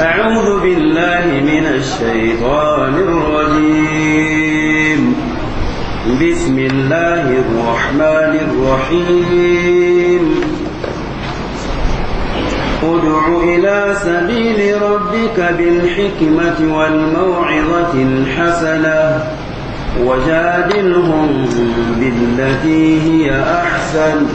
أعوذ بالله من الشيطان الرجيم بسم الله الرحمن الرحيم ادع إلى سبيل ربك بالحكمة والموعظة الحسنة وجادلهم بالتي هي أحسن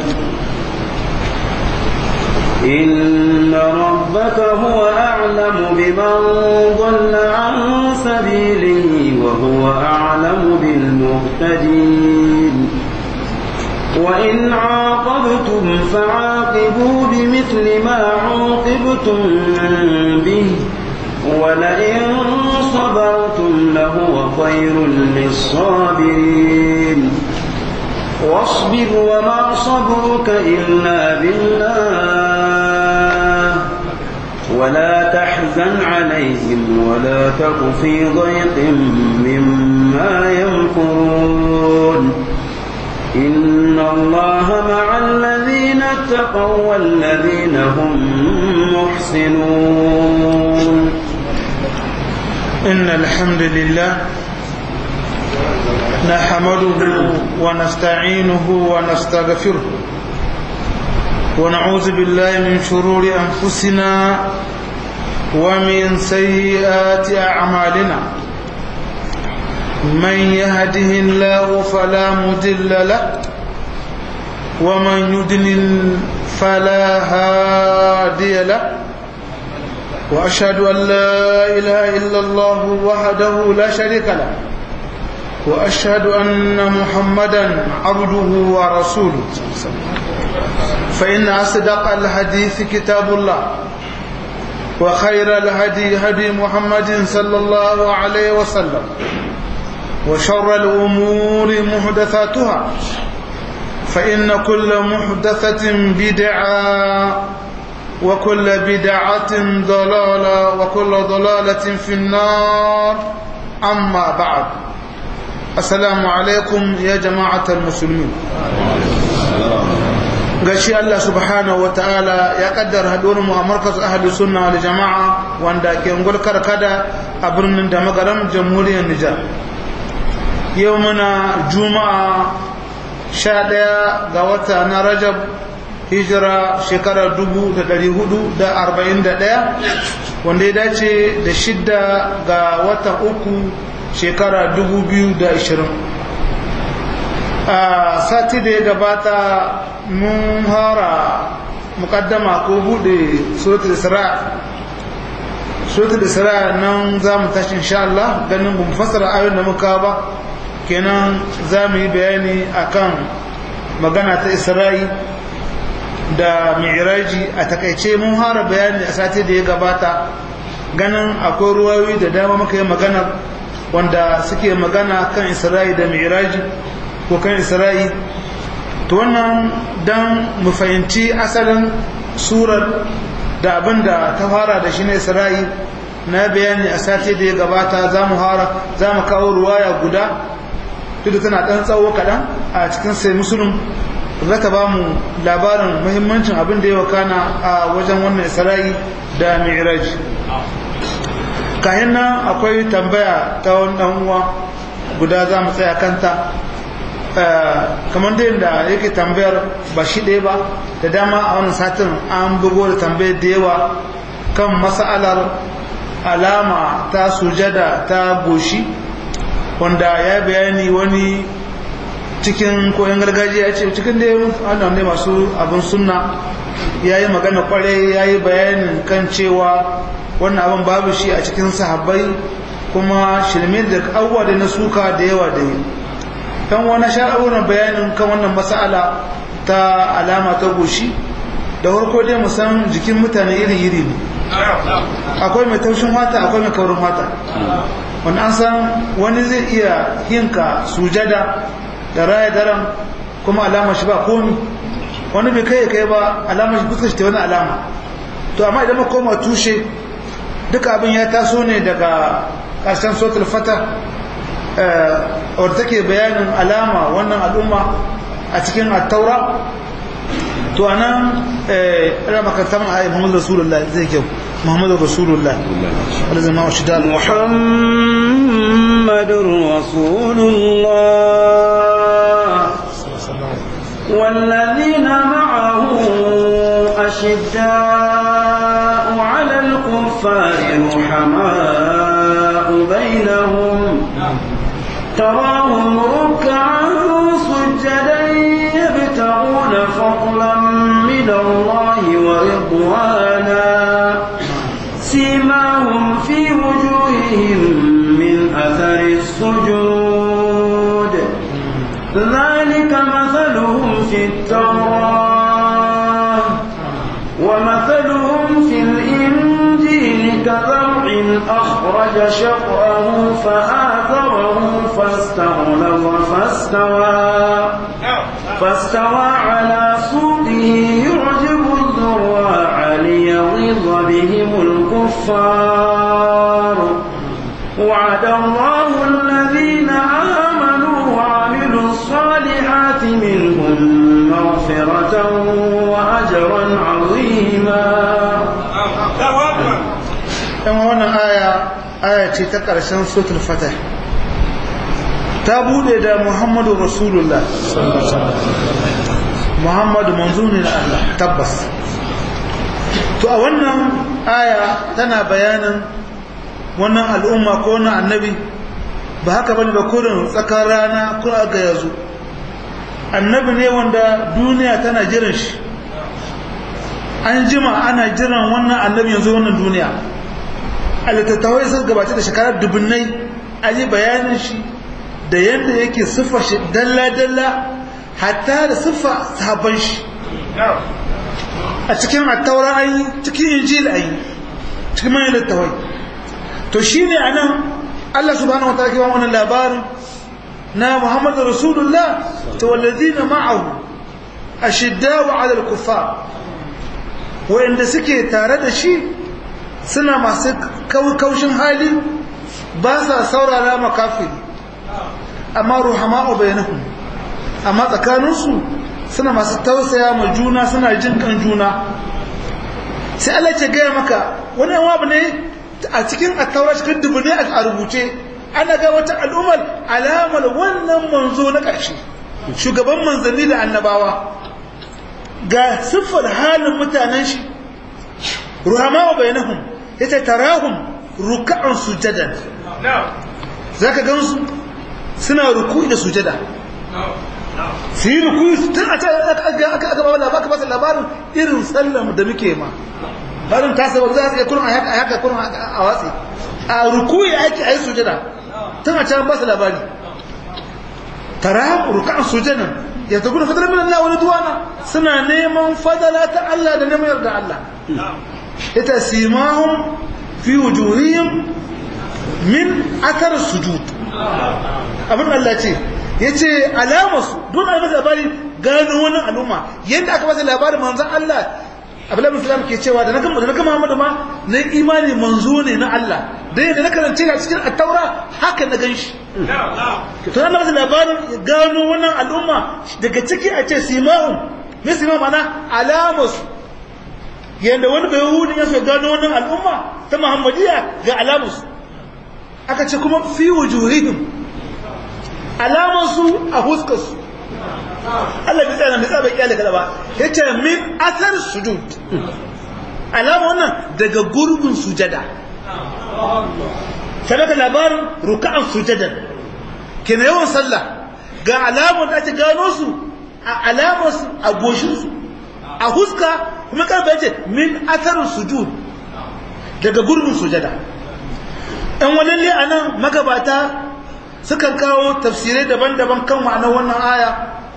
إن ربك هو أعلم بمن ضل عن سبيله وهو أعلم بالمهتدين وإن عاقبتم فعاقبوا بمثل ما عوقبتم به ولئن صبرتم لهو خير للصابرين واصبر وما صبرك إلا بالله ولا تحزن عليهم ولا تك في ضيق مما يمكرون إن الله مع الذين اتقوا والذين هم محسنون إن الحمد لله نحمده ونستعينه ونستغفره ونعوذ بالله من شرور أنفسنا ومن سيئات أعمالنا من يهده الله فلا مدل له ومن يدلل فلا هادي له وأشهد أن لا إله إلا الله وحده لا شريك له وأشهد أن محمدا عبده ورسوله فإن أصدق الحديث كتاب الله وخير الهدي هدي محمد صلى الله عليه وسلم وشر الأمور محدثاتها فإن كل محدثة بدعة وكل بدعة ضلالة وكل ضلالة في النار أما بعد السلام عليكم يا جماعة المسلمين gashi Allah subhanahu ta'ala ya kaddara haduwar mu a markaz ahli sunna wal jama'a wanda ke ngul karkada a birnin da magaram jamhuriyar Nijar yau muna juma'a sha ɗaya ga wata na rajab hijira shekarar dubu da ɗari hudu da arba'in da ɗaya wanda ya dace da shidda ga watan uku shekara dubu biyu da ashirin a sati da ya gabata mun hara mukaddama ko buɗe suratul isra suratul isra nan za mu tashi insha Allah ganin mu fassara ayoyin da muka ba kenan za mu yi bayani akan magana ta isra'i da mi'raji a takaice mun hara bayani a sati da ya gabata ganin akwai ruwayoyi da dama muka yi magana wanda suke magana kan isra'i da mi'raji ko kan isra'i to wannan dan mu fahimci asalin surar da abin da ta fara da shi ne isra'i na bayani a sati da ya gabata za mu hara za mu kawo ruwaya guda duk da tana ɗan tsawo kaɗan a cikin sai musulun za ta ba mu labarin muhimmancin abin da ya wakana a wajen wannan isra'i da mi'raj kayan nan akwai tambaya ta wani ɗan uwa guda za mu tsaya kanta kamar da yadda yake tambayar ba shi ɗaya ba da dama a wannan satin an bugo da tambayar da yawa kan mas'alar alama ta sujada ta goshi wanda ya bayani wani cikin koyon gargajiya ya ce cikin da wannan ne masu abin sunna ya yi magana kwarai ya yi bayanin kan cewa wannan abin babu shi a cikin sahabbai kuma shirme da abubuwa da na suka da yawa da yi don wani sha'awar bayanin kan wannan mas'ala ta alama ta goshi da farko dai musan jikin mutane iri-iri ne akwai mai taushin wata akwai mai kaurin wata wani an san wani zai iya yinka sujada da raya daren kuma alama shi ba komi wani bai kai kai ba alama shi fuskar shi ta wani alama to amma idan koma tushe duka abin ya taso ne daga ƙarshen sotul fata wadda take bayanin alama wannan al'umma a cikin attaura to anan ina makarta mana ayi Muhammad Rasulullah zai kyau muhammadu rasulullah wanda zama wa shida محمد رسول الله والذين معه أشداء على الكفار رحماء بينهم تراهم ركعا سجدا يبتغون فضلا من الله ورضوانا سيماهم في وجوههم من أثر السجود ذلك مثلهم في التوراة ومثلهم في الإنجيل كزرع أخرج شطأه فآثره فاستغلظ فاستوى فاستوى على سوقه يعجب الزراع ليغيظ بهم الكفار وعد الله الذين آمنوا وعملوا الصالحات منهم مغفرة وأجرا عظيما yan wannan aya aya ce ta ƙarshen suratul fatah ta bude da muhammadu rasulullah muhammadu manzo ne na Allah tabbas to a wannan aya tana bayanin wannan al'umma ko wannan annabi ba haka bane ba kurin tsakar rana ko aga yazo annabi ne wanda duniya tana jiran shi an jima ana jiran wannan annabi yanzu wannan duniya a littattafai sun gabata da shekarar dubunnai an yi bayanin shi da yadda yake siffa shi dalla-dalla hatta da siffa sabon shi a cikin attaura an yi cikin injil an yi cikin manyan littattafai to shi ne a nan allah subhanahu wa ta'ala kewa wannan labarin na muhammadu rasulullah ta wallazi na ma'ahu a shidda wa adal kufa wa'inda suke tare da shi suna masu kaushin hali ba sa saurara makafiri amma ruhama'u bainahum amma tsakaninsu suna masu tausaya ma juna suna jin kan juna sai Allah ce gaya maka wani yawa abu ne a cikin attaura cikin dubu ne a rubuce ana ga wata al'ummar alamar wannan manzo na ƙarshe shugaban manzanni da annabawa ga siffar halin mutanen shi ruhama wa bainahum yace tarahum ruk'an sujadan zaka gansu suna ruku'i da sujada su yi ruku'i tun a can aka aka ba labarin ba labarin irin sallam da muke ma barin ta sabar za ka kurun a haka a haka kurun a watsi a ruku'i ake ayi sujada tun a can ba su labari tarahum ruk'an sujadan ya ta gudu fadar min Allah wani duwana suna neman fadala ta Allah da neman yarda Allah ita simahum fi wujuhihim min athar sujud abin Allah ce yace alamarsu don a masa labari gano wani al'umma yadda aka masa labarin manzon Allah Abdullahi bin Salam ke cewa da na gama da na gama Muhammadu ma na imani manzo ne na Allah da yadda na karance a cikin at-Taura haka na ganshi to an masa labarin gano wannan al'umma daga ciki a ce simahum me simahum ana alamarsu yadda wani bai hudu ya so gano wannan al'umma ta muhammadiya ga alamarsu aka ce kuma fi wujuhihim alamarsu a huskarsu Allah bai tsaya bai tsaya bai kyale kada ba yace min athar sujud alama wannan daga gurbin sujada sadaka labarin ruka'an sujadan kina yawan sallah ga alamun da ake gano su a alamarsu a goshinsu a huska kuma karfa yace min atharin sujud daga gurbin sujada ɗan walalle a nan magabata sukan kawo tafsirai daban-daban kan ma'anar wannan aya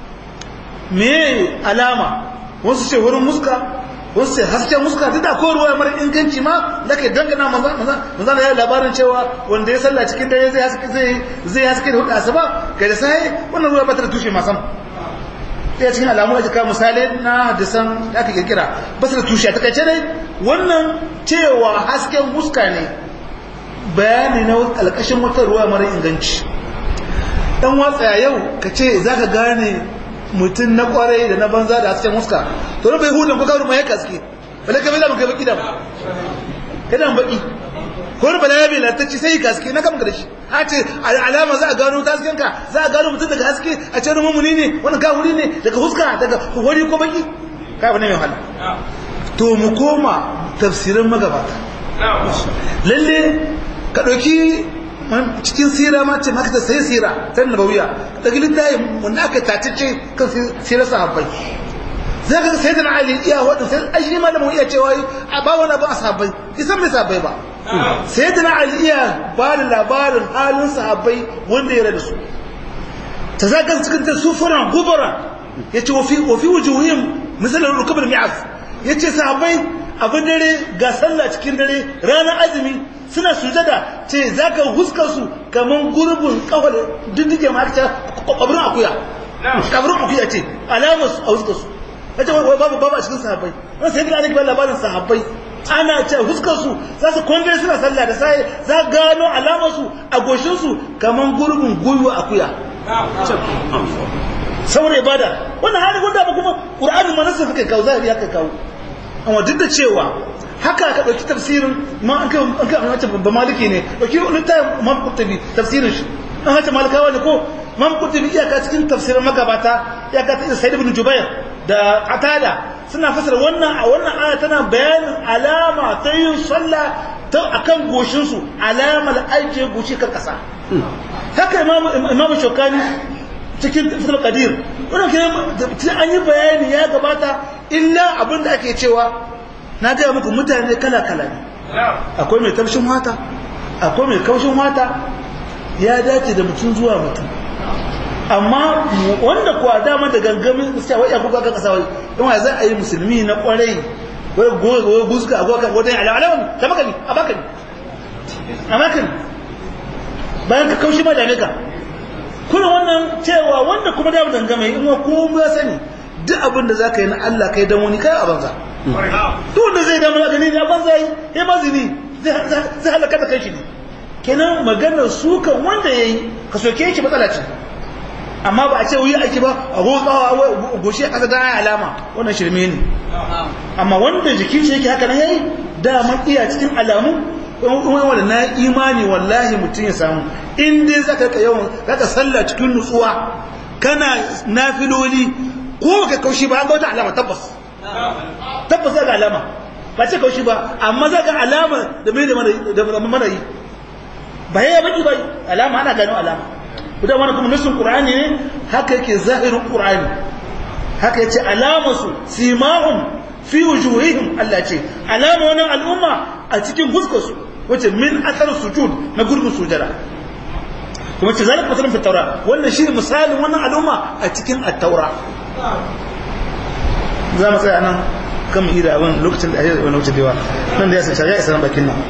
me alama wasu ce wurin muska wasu ce hasken muska duk da ko ruwa mara inganci ma da ke dangana manzana ya yi labarin cewa wanda ya salla cikin dare zai haske zai haske da hudu asuba ga da sai wannan ruwa ba ta da tushe masan ɗaya cikin alamu ake kawo misali na hadisan da aka kirkira ba su da tushe a takaice dai wannan cewa hasken muska ne bayani na alƙashin wata ruwa mara inganci dan watsa yau ka ce za ka gane mutum na kwarai da na banza da hasken muska to na bai hudun ko kawo mai kaske bale ka bai da kai baki da yana baki ko wani bala bai latacci sai ka haske na kama da shi a ce alama za a gano ta hasken ka za a gano mutum daga haske a ce wani mumuni ne wani gahuri ne daga huska daga wani ko baki ka abu ne mai wahala to mu koma tafsirin magabata lalle ka ɗauki cikin sira ma ce maka sai sira ta nabawiya daga littafi wanda aka tace kan sirar sahabbai za ka sai da ali iya wadda sai ashi malamin iya cewa a ba wani abu a sahabbai isan mai sahabbai ba sai da ali iya ba da labarin halin sahabbai wanda ya rada su ta za ka cikin ta sufura gubara ya ce wafi wujuhim misalin rukubar mi'az ya ce sahabbai abin dare ga sallah cikin dare ranar azumi suna sujada ce za ka huskar su kamar gurbin kawar diddige ma aka ce kwabrin akuya kwabrin akuya ce alamar su a huskar su ya ce wai babu babu a cikin sahabbai wani sai gina ake bayan labarin sahabbai ana ce huskar su za su kwandare suna sallah da sai za gano alamar su a goshin su kamar gurbin gwiwa akuya saboda ibada wannan hali wanda ba kuma qur'ani ma nasu suka kawo zahiri haka kawo amma duk da cewa haka ka ɗauki tafsirin ma an kai an kai an ce ba maliki ne ɗauki wani ta man kutubi tafsirin shi an hace malikawa ne ko man kutubi iyaka cikin tafsirin magabata iyaka ta sa'id ibn jubair da qatada suna fasara wannan a wannan aya tana bayanin alama ta yin sallah ta akan goshin su alamar ajiye goshi kan kasa haka imamu imamu shokani cikin tafsir qadir wannan ke an yi bayani ya gabata illa abin da ake cewa na gaya muku mutane kala-kala ne akwai mai tafshin wata akwai mai kaushin wata ya dace da mutum zuwa mutum amma wanda kuwa dama da gangamin sai wai kuka ga kasa wai don wai za a yi musulmi na kwarai wai goyi guzka a goka wajen alawan ta makani a bakani a makani bayan ka kaushi ma da ka kuna wannan cewa wanda kuma da dangame in wa kuma ya sani duk abin da zaka yi na Allah kai dan wani kai a banza duk wanda zai damu gani ne a banza yi ya mazini zai halaka da kanshi ne kenan maganar sukan wanda yayi ka soke shi matsala ce amma ba a ce wuyi aiki ba a gotsawa goshi a ƙasa da alama wannan shirme ne amma wanda jikin shi yake haka nan yayi dama iya cikin alamu wanda na imani wallahi mutum ya samu in dai zaka ka yawan zaka sallah cikin nutsuwa kana nafiloli ko ka kaushi ba an ga wata alama tabbas tabbas zaka alama ba ce kaushi ba amma zaka alama da mai da mana yi ba ya baki ba alama ana gano alama da wani kuma nasin qur'ani ne haka yake zahirin qur'ani haka yace alamusu simahum fi wujuhihim Allah ce alama wannan al'umma a cikin fuskarsu wace min athar sujud na gurbin sujada kuma ce zalika masalun fi taura wannan shi misalin wannan al'umma a cikin at-taura za mu tsaya nan kan mu ida abin lokacin da ake wani wuce da yawa nan da ya sace ya isa nan bakin nan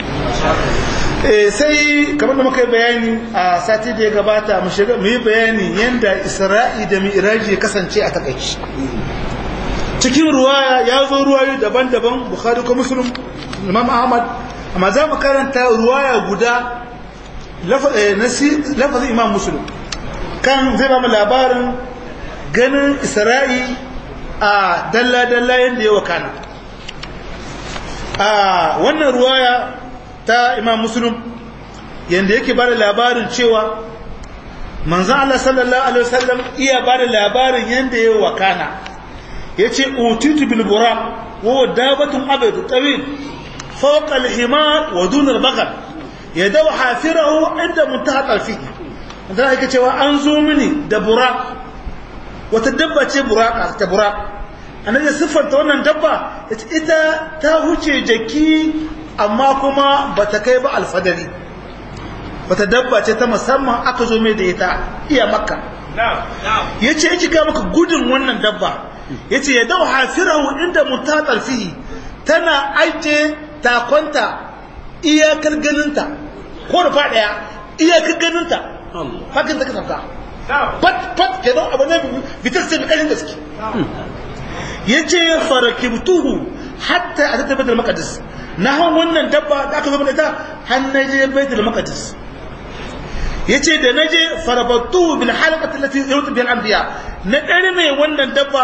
sai kamar da muka yi bayani a sati da ya gabata mu shiga mu yi bayani yadda isra'i da mi'raji ya kasance a takaici cikin ruwaya ya zo ruwayoyi daban-daban bukhari ko muslim imam ahmad amma za mu karanta ruwaya guda lafazin imam muslim kan zai ba mu labarin ganin isra'i a dalla-dalla yadda ya wakana a wannan ruwaya ta imam muslim yadda yake ba da labarin cewa manzan Allah sallallahu Alaihi wasallam iya ba da labarin yadda ya wakana ya ce utitu bilbura wa dabatun abaitu tawil fawqa al-himar wa dun al-baqar yadaw hafirahu inda muntaha tarfihi dan ake cewa an zo mini da bura wata dabba ce buraka ta buraka annabi siffanta wannan dabba ita ta huce jaki amma kuma bata kai ba alfadari wata dabba ce ta musamman aka zo mai da ita iya makka yace yake ga maka gudun wannan dabba yace ya dau hafirahu inda mutatar fihi tana aike takonta iyakar ganinta ko rufa daya iyakar ganinta fakin ta kasafka fat fat ke don abu ne bitar sai bikarin gaske yace farakibtuhu hatta atata baitul maqdis na han wannan dabba da aka zo da ita har naje baitul maqdis yace da naje farabattu bil halaqati allati yawtu bil anbiya na dare mai wannan dabba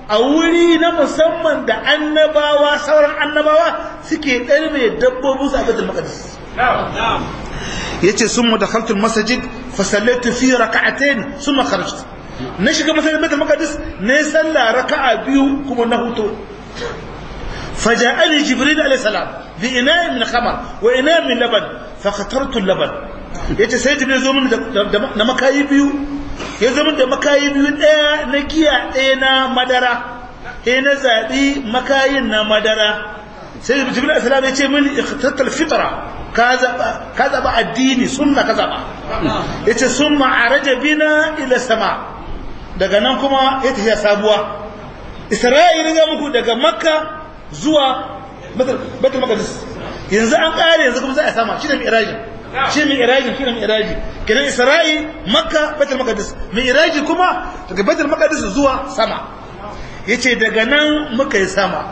a wuri na musamman da annabawa sauran annabawa suke ɗarme dabbobin su a baitul maqdis yace summa dakhaltu al-masjid fa sallaitu fi rak'atayn summa kharajtu na shiga masallacin baitul maqdis ne salla raka'a biyu kuma na huto فجاءني جبريل عليه السلام بإناء من خمر وإناء من لبن فخترت اللبن yace sai jibril zo min da makayi biyu ya zo min da makayi biyu ɗaya na giya ɗaya na madara sai na zaɓi makayin na madara sai jibril asalam ya ce mini ikhtatal fitra ka zaɓa ka zaɓa addini sunna ka zaɓa yace summa araja bina ila sama daga nan kuma ya tafiya sabuwa isra'ila ga muku daga makka zuwa batul maqdis yanzu an kare yanzu kuma za a sama shi ne mi'raji shi ne mi'raji shi ne mi'raji kenan isra'i makka batul maqdis mi'raji kuma daga batul maqdis zuwa sama yace daga nan muka yi sama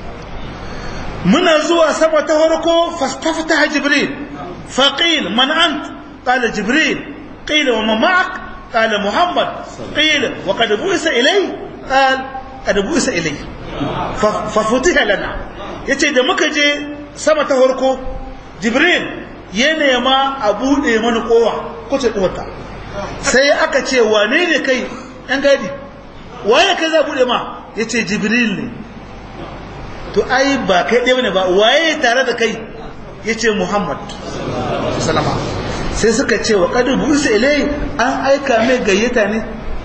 muna zuwa sama ta farko fastaftaha jibril faqil man ant qala jibril qila wa man ma'ak qala muhammad qila wa qad bu'isa ilay qala qad bu'isa ilay fafutiha lana yace da muka je sama ta farko jibril ya nema a bude mana kowa kuce duwata sai aka ce wane ne kai ɗan gadi waye kai za bude ma yace jibril ne to ai ba kai ɗaya ne ba waye tare da kai yace muhammad sallama sai suka ce wa kadu busa ilai an aika mai gayyata ne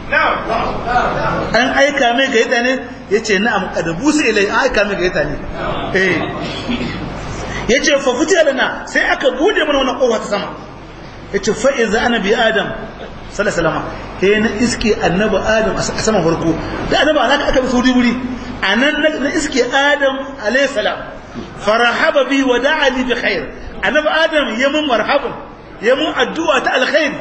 an aika mai gayyata ne ya ce na'am kadabu su ilai an aika mai gayyata ne eh ya ce fafuti alana sai aka bude mana wannan kowa ta sama ya ce fa'iza ana bi adam salasalama he na iske annaba adam a saman farko da annaba ana aka bi sauri wuri a nan na iske adam alaihissalam farahaba bi wa da'ali bi khair annaba adam ya mun marhaban ya mun addu'a ta alkhairi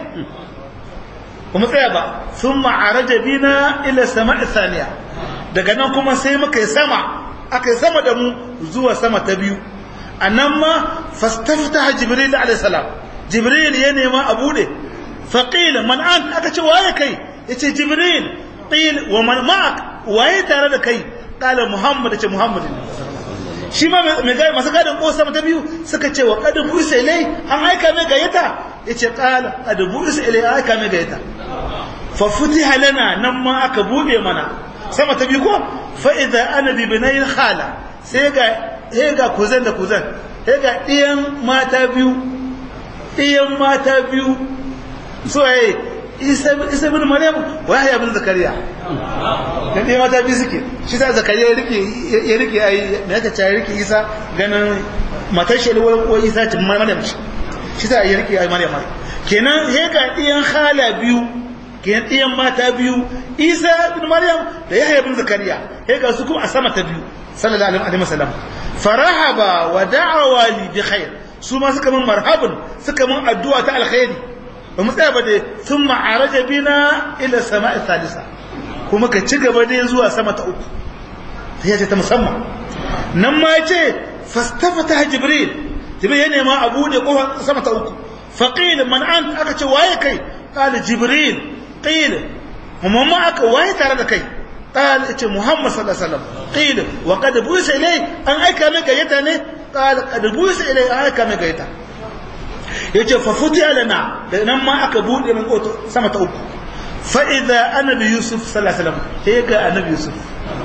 kuma tsaya ba sun ma'araja bina ila sama isaniya daga nan kuma sai muka yi sama aka yi sama da mu zuwa sama ta biyu a nan ma fastafta jibril alaihissalam jibril ya nema a bude faƙila man an aka ce waye kai ya ce jibril ƙil wa man ma'ak waye tare da kai ƙala muhammad ce muhammad shi ma mai gari masu gadin ko sama ta biyu suka ce wa kadin buisa ilai an aika mai gayyata ya ce ƙala kadin buisa ilai an aika mai gayyata fa futiha lana nan ma aka buɗe mana sama ta biyu ko fa idza ana bi binayin khala sai ga sai ga kuzan da kuzan sai ga ɗiyan mata biyu ɗiyan mata biyu so yayi isa isa bin maryam wa yahya bin zakariya dan ɗiyan mata biyu suke shi sa zakariya ya rike ya rike ai me aka ce ya rike isa ganin matar shi ko isa ce maryam ce shi sa ya rike ai maryam kenan sai ga ɗiyan khala biyu kenan ɗiyan mata biyu isa bin maryam da yahya bin zakariya sai ga su kuma a sama ta biyu sallallahu alaihi wasallam farahaba wa da'awa li bi khair su ma suka min marhabun suka min addu'a ta alkhairi ba mu tsaya ba dai sun ma'araja bina ila sama'i salisa kuma ka ci gaba dai zuwa sama ta uku sai ce ta musamman nan ma ce fastafata jibril jibril ya nema a bude kofar sama ta uku faqil man ant aka ce waye kai qala jibril qila mamma aka waye tare da kai قال اتي محمد صلى الله عليه وسلم قيل وقد بوس اليه ان ايكا مي غيتا قال قد بوس اليه ان ايكا مي غيتا yace fa futiya lana da nan ma aka bude min koto sama ta uku fa idza annabi yusuf sallallahu alaihi wasallam sai ga annabi yusuf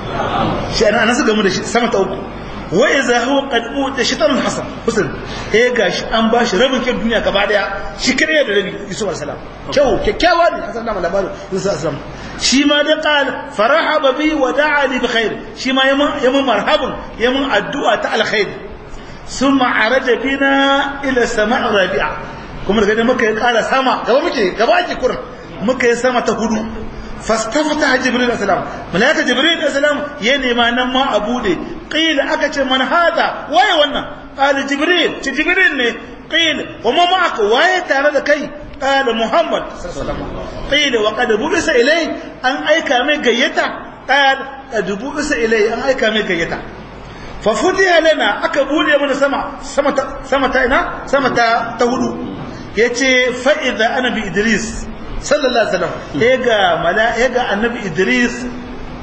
shi ana nasu gamu da shi sama ta uku wa idza huwa qad uta shaitan hasan husn sai ga shi an ba shi rabin kin duniya gaba daya shi kare da rabi yusuf alaihi salam kyau kyakkyawa ne an san labarin yusuf alaihi salam shi ma da qal farahaba bi wa da'a li bi khair shi ma yamin marhaban yamin addu'a ta alkhair thumma araja bina ila sama' rabi'a kuma daga muka yi kara sama gaba muke gaba ake kurin muka yi sama ta hudu fastafata jibril alayhi malaika jibril alayhi ya nema nan ma a bude qila aka ce man hada waye wannan qala jibril ce jibril ne qila wa ma ma'aka waye tare da kai قال محمد صلى الله عليه وسلم قيل وقد بعث إلي أن أيكا مي قيتا قال قد بعث إلي أن أيكا مي قيتا ففتح لنا أكبولي من سما سما سما تاينا سما تهدو يتي فإذا أنا بإدريس صلى الله عليه وسلم إيجا ملا إيجا النبي إدريس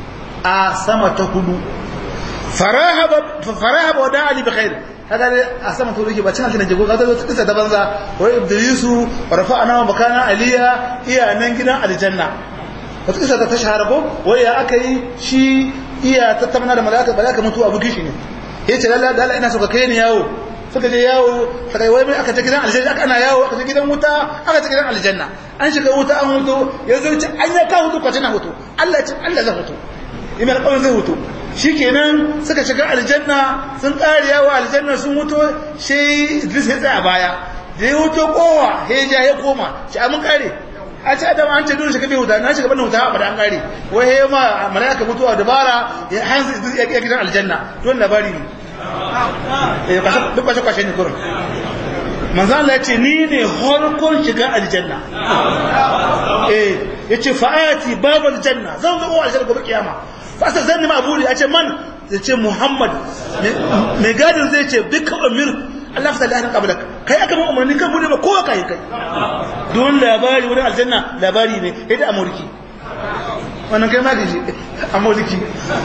a sama ta hudu farahaba wa da'ali bi khair kaga dai a sama ta hudu ba cin aljanna jago kaga zo kisa ta banza wa ibdisu wa rafa'ana makana aliya iya nan gidan aljanna wata kisa ta shahara ko wai ya aka yi shi iya tattauna da malaka malaka mutu abu gishi ne yace lalla da Allah ina so ka kai ni yawo suka je yawo suka yi wai mai aka ta gidan aljanna aka ana yawo aka ta gidan wuta aka ta gidan aljanna an shiga wuta an hutu ya zo ci an ya ka hutu kwace na hutu Allah ya ci Allah zai hutu ime alƙawarin zai hutu shikenan suka shiga aljanna sun ƙare yawo aljanna sun hutu sai Idris ya tsaya baya da ya hutu kowa ya ja ya koma ci amin ƙare a ci adam an ce dole shiga bai huta na shiga bana huta ba da an ƙare wai ya ma malaka mutuwa dabara ya hanzu Idris ya gidan aljanna don labari ne duk kwashe-kwashe ne kurin manzan Allah ya ce ni ne harkon shiga aljanna eh ya ce fa'ati babu aljanna zan zo aljanna gobe kiyama fasa zan nima abu ya ce man ya ce muhammad mai gadin zai ce dukkan amir Allah fita lahirin kabalak kai aka mun umarni kan bude ba kowa kai kai don labari wurin aljanna labari ne ya da amurki wannan kai ma gaji amurki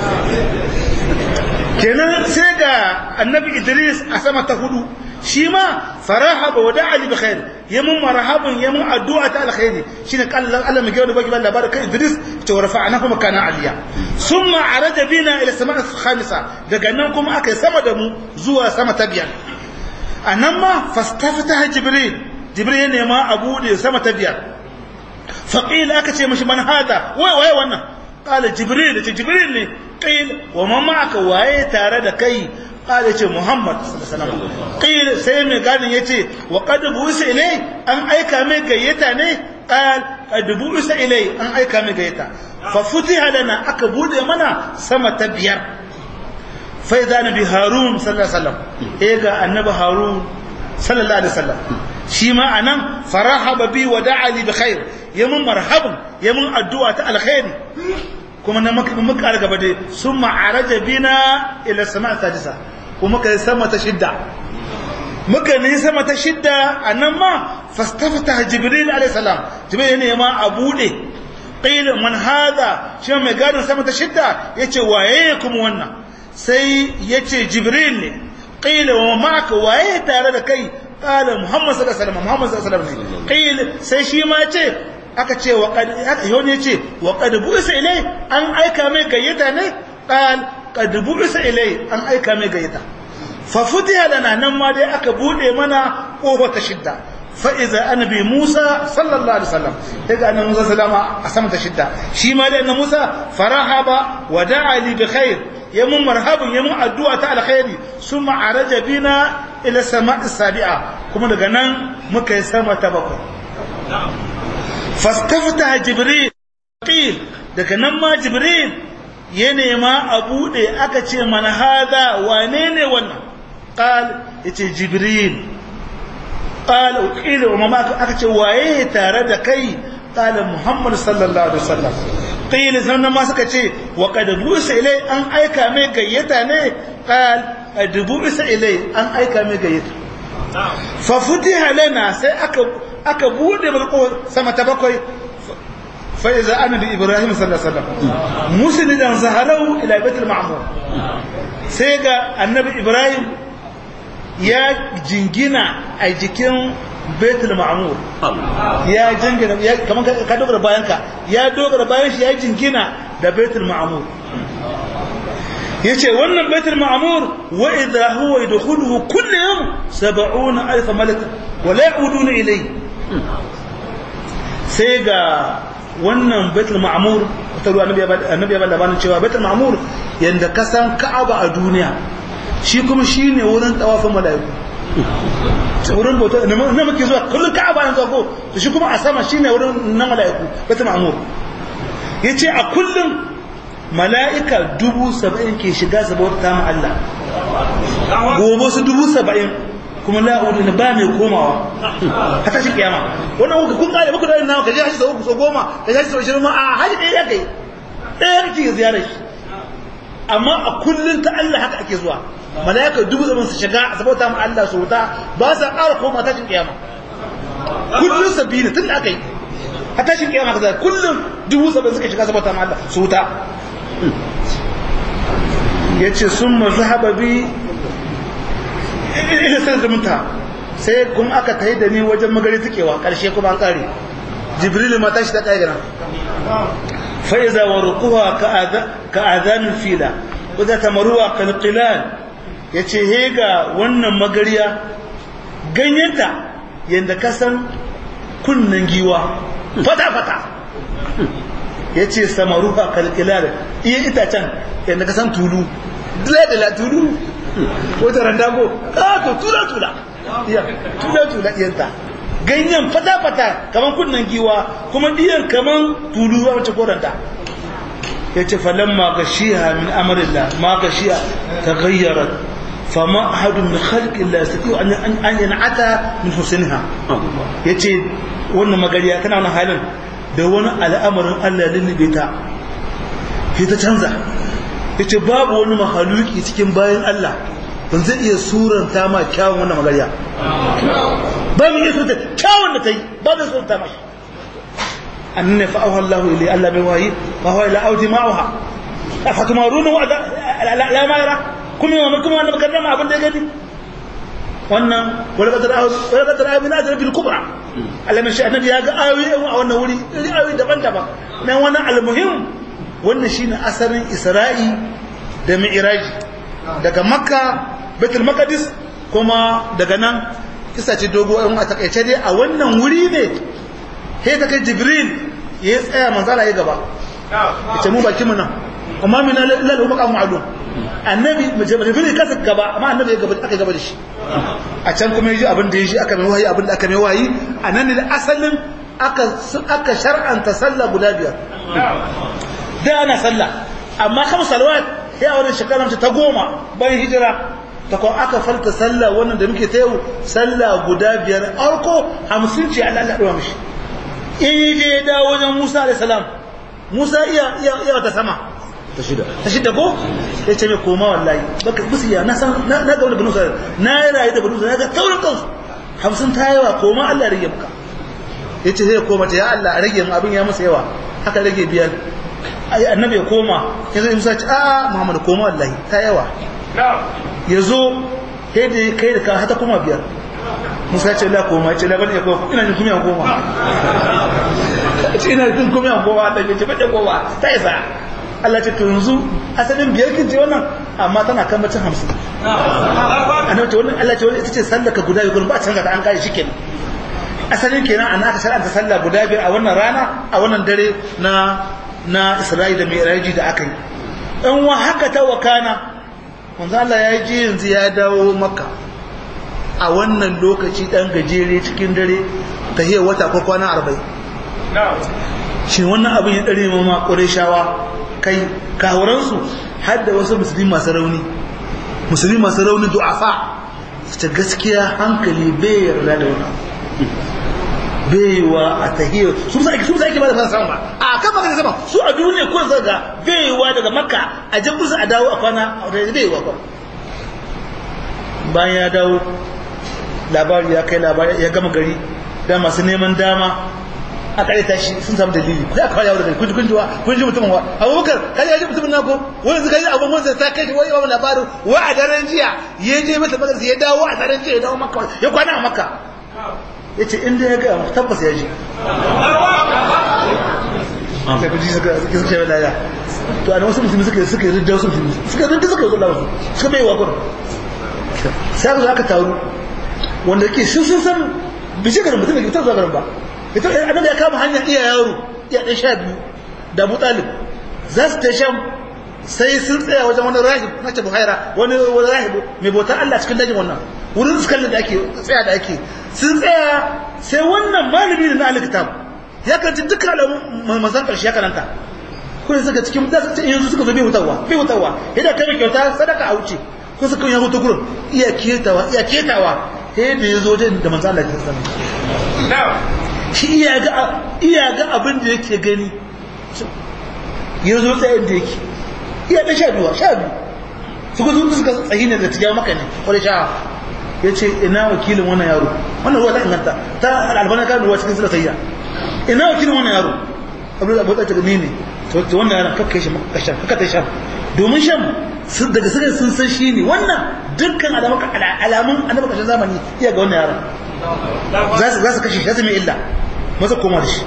kenan sai ga annabi idris a sama ta hudu shi ma farahaba wa da'a bi khair yamun marhaban yamun addu'a ta alkhairi shine kallan Allah mai gawo baki labarin kai idris ta warfa'nahu makana aliya summa araja bina ila sama'a khamisa daga nan kuma aka sama da mu zuwa sama ta biyar anan ma fastafata jibril jibril ne ma abu da sama ta biyar faqila aka ce mishi man hada wai wai wannan قال جبريل جبريل ne قيل وما معك waye tare da kai قال yace Muhammad sallallahu alaihi wasallam qil sai mai gadin yace wa qad buisa ilai an aika mai gayyata ne qal qad buisa ilai an aika mai gayyata fa futiha lana aka bude mana sama ta biyar fa idza nabi harun sallallahu alaihi wasallam eh ga annabi harun sallallahu alaihi wasallam shi ma anan farahaba bi wa da'a li bi khair yamin marhaban yamin addu'a ta alkhairi kuma na muka muka gaba dai summa araja bina ila sama sadisa kuma kai sama ta shidda muka ne sama ta shidda anan ma fastafta jibril alayhi salam jibril ne ma a bude qila man hada shi mai gadin sama ta shidda yace waye kuma wannan sai yace jibril ne qila wa ma'aka waye tare da kai qala muhammad sallallahu alaihi wasallam muhammad sallallahu alaihi wasallam qila sai shi ma ce aka ce wa qad yoni ce wa qad bu'isa ilai an aika mai gayyata ne qal qad bu'isa ilai an aika mai gayyata fa futiha lana nan ma dai aka bude mana kofa ta shidda fa iza annabi Musa sallallahu alaihi wasallam daga annabi Musa sallama a sama ta shidda shi ma dai annabi Musa farahaba wa da'a li bi khair yamun marhabun yamun addu'a ta alkhairi summa araja bina ila sama'i sabi'a kuma daga nan muka yi sama ta bakwai fastafta jibril qil daga nan ma jibril ya nema a bude aka ce mana hada wane ne wannan qal yace jibril qal qila wa ma aka ce waye tare da kai qala muhammad sallallahu alaihi wasallam qila sannan ma suka ce wa qad busa ilai an aika mai gayyata ne qal qad busa ilai an aika mai gayyata fa futiha lana sai aka aka bude mulko sama ta bakwai fa iza annabi ibrahim sallallahu alaihi wasallam muslidan zaharau ila baitul ma'mur sai ga annabi ibrahim ya jingina a jikin baitul ma'mur ya jingina kaman ka dogara bayan ka ya dogara bayan shi ya jingina da baitul ma'mur yace wannan baitul ma'mur wa idha huwa yadkhuluhu kullu yawm 70000 malak wa la yauduna ilayhi sai ga wannan baitul ma'mur ta ruwa annabi ya labarin cewa baitul ma'mur yanda ka san ka'aba a duniya shi kuma shine wurin tawafin mala'iku wurin bauta na muke zuwa kullum ka'aba yanzu ko to shi kuma a sama shine wurin na mala'iku baitul ma'mur yace a kullum mala'ika dubu saba'in ke shiga su bauta ma Allah gobe su dubu saba'in kuma la'udu na ba mai komawa hata shi kiyama wannan kuka kun kare muku da nawa ka je haji sau so goma ka je haji sau shirin ma a haji ɗaya ya kai ɗaya kake ziyarar shi amma a kullum ta Allah haka ake zuwa mala'ika dubu zaman su shiga a sabauta ma Allah su wuta ba sa ƙara koma tashin kiyama kullum sabbi ne tun da aka yi a tashin kiyama ka zai kullum dubu saba'in suka shiga sabauta ma Allah su wuta ya ce sun mazhaba bi ila sai zumunta sai kuma aka tayi da ni wajen magari tukewa karshe kuma an kare jibril ma tashi ta kai gana fa iza warquha ka adhan fila wadda tamaruwa kal qilal yace he ga wannan magariya ganyenta yanda ka san kunnan giwa fata fata yace samaruha kal qilal iya itacen yanda ka san tulu dila dila tulu wata randago kato tula tula iya tula tula diyanta ganyen fata fata kaman kunnan giwa kuma diyan kaman tulu a wace koranta yace falamma gashiha min amrillah ma gashiya taghayyarat fama ahadun min khalqi illa yastati an an yan'ata min husnha yace wannan magariya tana wannan halin da wani al'amarin Allah lullube ta sai ta canza yace babu wani mahaluki cikin bayan Allah ban zai iya suranta ma kyawun wannan magariya ba mu iya suranta kyawun da ta yi ba zai suranta ma shi annan fa auha Allah ilai Allah bai wayi fa huwa ila audi ma'uha afatumaruna wa la ma yara kuma yawan kuma wannan kaddama abin da ya gani wannan wala kadar wala kadar ayi min ajra bil kubra Allah mai shi annabi ya ga ayoyi a wannan wuri ayoyi daban-daban nan wannan almuhim wannan shine asalin Isra'i da Mi'raj daga Makka Baitul Maqdis kuma daga nan kisa ce dogo in a takaice dai a wannan wuri ne sai ta kai Jibril ya tsaya manzala ya gaba yace mu baki mu nan amma min lalu maqam ma'lum annabi Jibril kasa gaba amma annabi ya gaba aka gaba da shi a can kuma yaji abin da yaji aka mai wahayi abin da aka mai wahayi anan ne da asalin aka aka shar'anta sallah guda biyar da ana sallah amma kam salawat sai a wannan shekarar ta goma bayan hijira ta kuma aka falta sallah wannan da muke ta yau sallah guda biyar arko hamsin ce Allah Allah ɗora mishi in je da wajen Musa da salam Musa iya iya iya ta sama ta shida ta shida ko ya ce mai koma wallahi baka musu ya na san na ga wani banu sa na yi rayu da banu sa na ga taurin kansu hamsin ta yawa koma Allah ya rage maka ya ce sai ya koma ta ya Allah a rage mu abin ya masa yawa haka rage biyar annabi ya koma ya zai musa ce a muhammad koma wallahi ta yawa ya zo kai da kai da ka hata koma biyar musa ce la koma ce labar ya koma ina jin kuma ya koma ce ina jin kuma ya koma da ce bace koma ta isa Allah ce to yanzu asalin biyar kin ce wannan amma tana kan bacin hamsin annabi ce wannan Allah ce wannan ita ce sallaka guda biyu ba canza ta an kare shi kenan asalin kenan an aka shar'anta sallah guda biyar a wannan rana a wannan dare na na Isra'i da Mi'raji da aka yi in wa haka ta wakana manzo Allah ya ji yanzu ya dawo Makka a wannan lokaci dan gajere cikin dare ta hiyar wata ko kwana 40 shi wannan abin ya dare mama Qurayshawa kai kawuran su har da wasu musulmi masu rauni musulmi masu rauni du'afa ta gaskiya hankali bai yarda da wannan baiwa a tahiyar su sa ake su sa ake ba da fasa sama a kan magana sama su a duniya ko zaga baiwa daga makka a jan kusa a dawo a kwana a wata baiwa ba bayan ya dawo labari ya kai labari ya gama gari da masu neman dama a kare tashi sun samu dalili ku ya kawo yawo daga kunji kunji wa kunji mutumin wa abubakar kai ya ji mutumin nako wani suka yi abun wansa ta kai wani babu labarin wa a daren jiya ya je masa magarsa ya dawo a daren jiya ya dawo makka ya kwana a makka ya ce inda ya gaya tabbas ya ji sai kuji suka suka shawe laya to ana wasu musulmi suka suka ridda wasu musulmi suka ridda suka zo lawa suka bai wa gurin sai aka zo aka taru wanda ke sun sun san bishe garin mutum da ke zuwa garin ba ita annabi ya kama hanyar iya yaro iya ɗan sha biyu da abu talib za su ta sham sai sun tsaya wajen wani rahib na ce buhaira wani wani rahib mai bautar Allah cikin dajin wannan wurin su kallon da ake tsaya da ake sun tsaya sai wannan malami da na alkitab ya karanci dukkan alamun mazan karshe ya karanta kuma suka cikin da suka yanzu suka zo bai hutawa bai hutawa yadda kai kyauta sadaka a wuce ko suka yi hutu gurin iya ketawa iya ketawa sai da ya zo da manzo Allah ya sanar shi iya ga iya ga abin da yake gani ya zo tsayin da yake iya da sha biyu sha biyu suka zo suka tsayi ne da tijawa maka ne wani sha ya ce ina wakilin wannan yaro wannan ruwa ta inganta ta albana kan ruwa cikin sila sayya ina wakilin wannan yaro abu da abu da ta ne ne to wannan yaron kakka shi makka sham kakka ta sham domin sham sun daga suka sun san shi ne wannan dukkan alamun alamun annabi kashin zamani iya ga wannan yaron za su za su kashe shi za mai illa masa koma da shi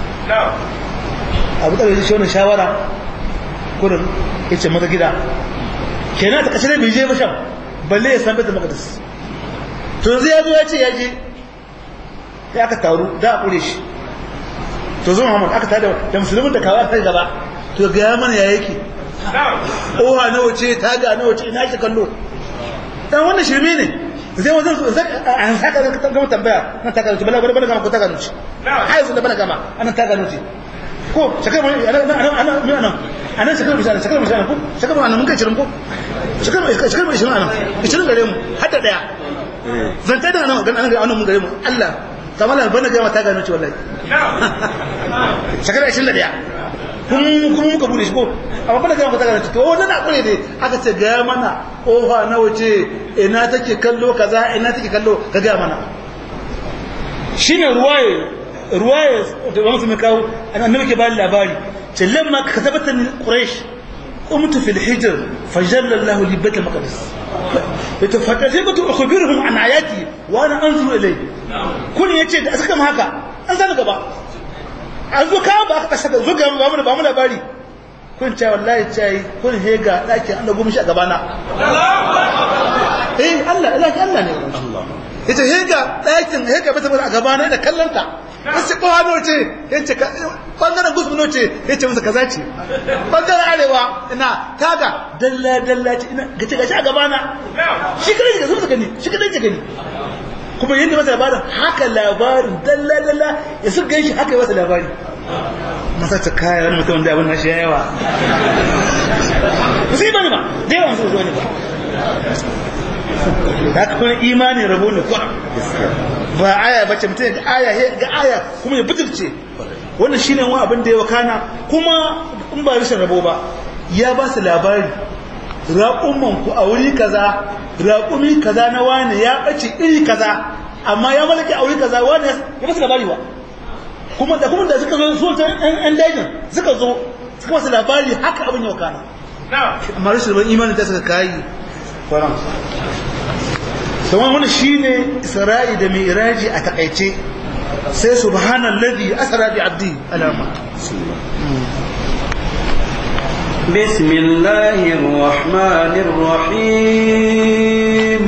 abu da shi wannan shawara kurin yace maza gida kenan ta kashe bai je ba sham balle ya san baitul maqdis to yanzu ya zo ya ce ya je sai aka taru da a kure shi to zo Muhammad aka tada da musulmin da kawai kai gaba to ga ya mana ya yake oha na wace ta ga na wace ina shi kallo dan wannan shirme ne zai wajen an saka da gama tambaya nan ta ganuci bala bala gama ko ta ganuci ai sun da bala gama anan ta ganuci ko shakar mu ana ana mu ana anan shakar mu shakar mu shakar ko shakar mu anan mun kai shirin ko shakar mu shakar mu shirin anan shirin gare mu hadda daya zan ta da nan ga anan mun gare mu Allah kamar bana gama ta ganuci wallahi shakar 21 kuma muka bude shi ko amma bada gama ka taga to wannan na kure dai aka ce ga mana ofa na wace ina take kallo kaza ina take kallo ka ga mana shine ruwaye ruwaye da ba mutum kawo annabi ke bani labari ce lamma ka tabbata ni quraish قمت في الحجر فجل الله لي بيت المقدس فتفقت اخبرهم عن اياتي وانا انظر اليه كل yace da suka haka an zama gaba an zo kawo ba aka kashe zo ga ba mu ba mu labari kun ce wallahi ce kun hega daki an dago mishi a gabana eh Allah Allah Allah ne Allah yace hega dakin hega bata a gabana da kallanta yace ko hano ce yace bangaren gusu no ce yace musu kaza ce bangaren arewa ina taga dalla dalla ce ina gace gace a gabana shi kadai ga zuwa gani shi kadai ga gani kuma yadda masa labarin haka labarin dalla dalla ya su gan shi haka yi masa labari masa ta kaya wani mutum da abin na shi yawa ba su yi bane ba da yawan su zo ne ba ta kuma imanin rabo ne kuwa ba aya bace mutum ga aya ga aya kuma ya butulce wannan shine wani abin da ya wakana kuma in ba rashin rabo ba ya ba su labari raƙumman ku a wuri kaza raƙumi kaza na wani ya ɓace iri kaza amma ya malaki a wuri kaza wani ya basu labari ba kuma da kuma da suka zo so ta ɗan dajin suka zo suka basu labari haka abin yau kana amma rashin ban imanin da suka kayi faran sauran wani shine isra'i da mai iraji a takaice sai subhanallazi asra bi abdi alama بسم الله الرحمن الرحيم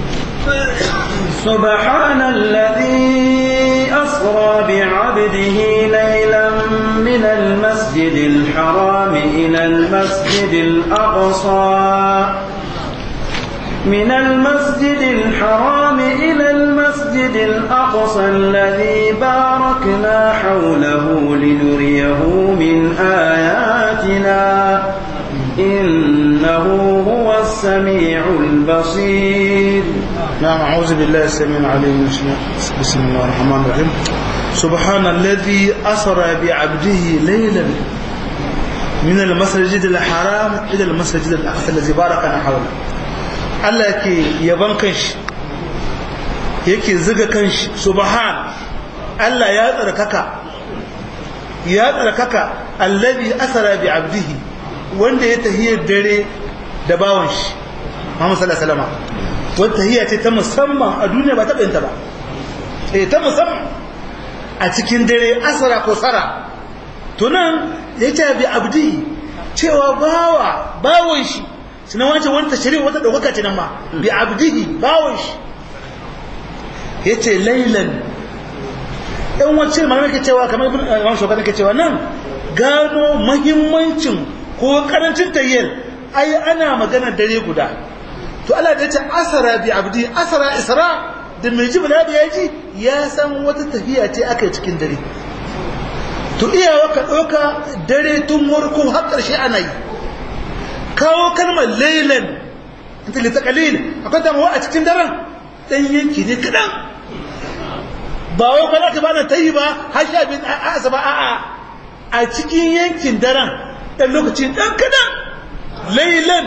سبحان الذي أسرى بعبده ليلا من المسجد الحرام إلى المسجد الأقصى من المسجد الحرام إلى المسجد الأقصى الذي باركنا حوله لنريه من آياتنا إنه هو السميع البصير نعم أعوذ بالله السميع العليم بسم الله الرحمن الرحيم سبحان الذي أسرى بعبده ليلا من المسجد الحرام إلى المسجد الأقصى الذي باركنا حوله Allah yake yaban kanshi yake ziga kanshi subhan Allah ya tsarkaka ya tsarkaka allazi asara bi abdihi wanda ya tahiyar dare da bawon shi Muhammad sallallahu alaihi wasallam wata tahiyya ce ta musamman a duniya ba ta bayanta ba eh ta musamman a cikin dare asara ko sara to nan yace bi abdihi cewa bawa bawon shi suna wace wani tashirin wata ɗaukaka ce nan ma bi abdihi bawon shi ya ce lailan ɗan wacce malamai ke cewa kamar ibn imam shokan ke cewa nan gano mahimmancin ko karancin tayyar ai ana magana dare guda to Allah da ya ce asara bi abdi asara isra da mai ji bala da ya ji ya san wata tafiya ce aka yi cikin dare to iyawa ka ɗauka dare tun warko har ƙarshe ana yi kawo kalmar lailan ta lita kalil akwai damuwa a cikin daren ɗan yanki ne kaɗan ba wai kwana ka bana ta yi ba har sha bin a asaba a'a a cikin yankin daren ɗan lokaci ɗan kaɗan lailan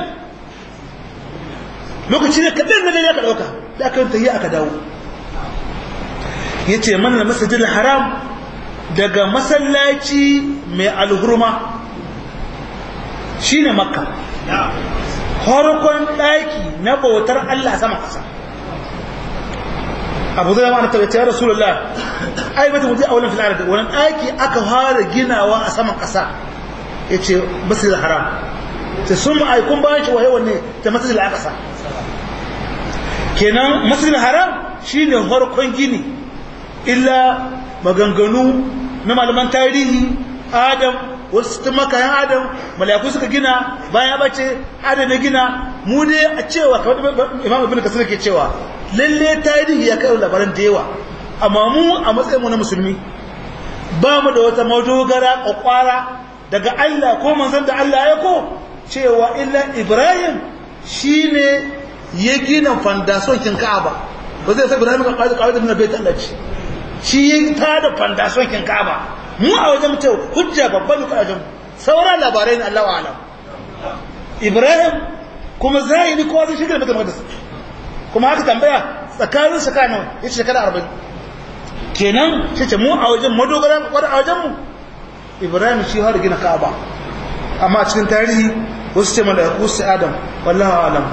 lokaci ne kaɗan na dai aka ɗauka da aka ta yi aka dawo ya ce mana masajin haram daga masallaci mai alhurma shine makka farkon ɗaki na bautar Allah sama ƙasa abu zai ma'ana tabbata ya rasulullah ai bata mutu a wani filar da wani ɗaki aka fara ginawa a saman ƙasa ya ce masjid haram sai sun ma'aikun bayan shi waye wanne ta masjid al-aqsa kenan masjid haram shine farkon gini illa maganganu na malaman tarihi adam wasu tun makayan adam malayaku suka gina bayan bace adam ya gina mu ne a cewa kamar imam ibn kasir ke cewa lalle tarihi ya kai labaran da yawa amma mu a matsayin mu na musulmi ba mu da wata madogara kwakwara daga Allah ko manzon da Allah ya ko cewa illa ibrahim shine ya gina fandason kin ka'aba ba zai sai ibrahim ka kawo kawo da bai Allah ce shi ya tada fandason kin ka'aba mu a wajen mutum hujja babban da kajan sauran labarai na Allah alam Ibrahim kuma zahiri kowa zai shigar mutum hadis kuma haka tambaya tsakanin tsakanin ya ce shekara arba'in kenan shi ce mu a wajen madogara wadda a wajen mu Ibrahim shi har gina Ka'aba amma a cikin tarihi wasu ce malaiku su Adam wallahu alam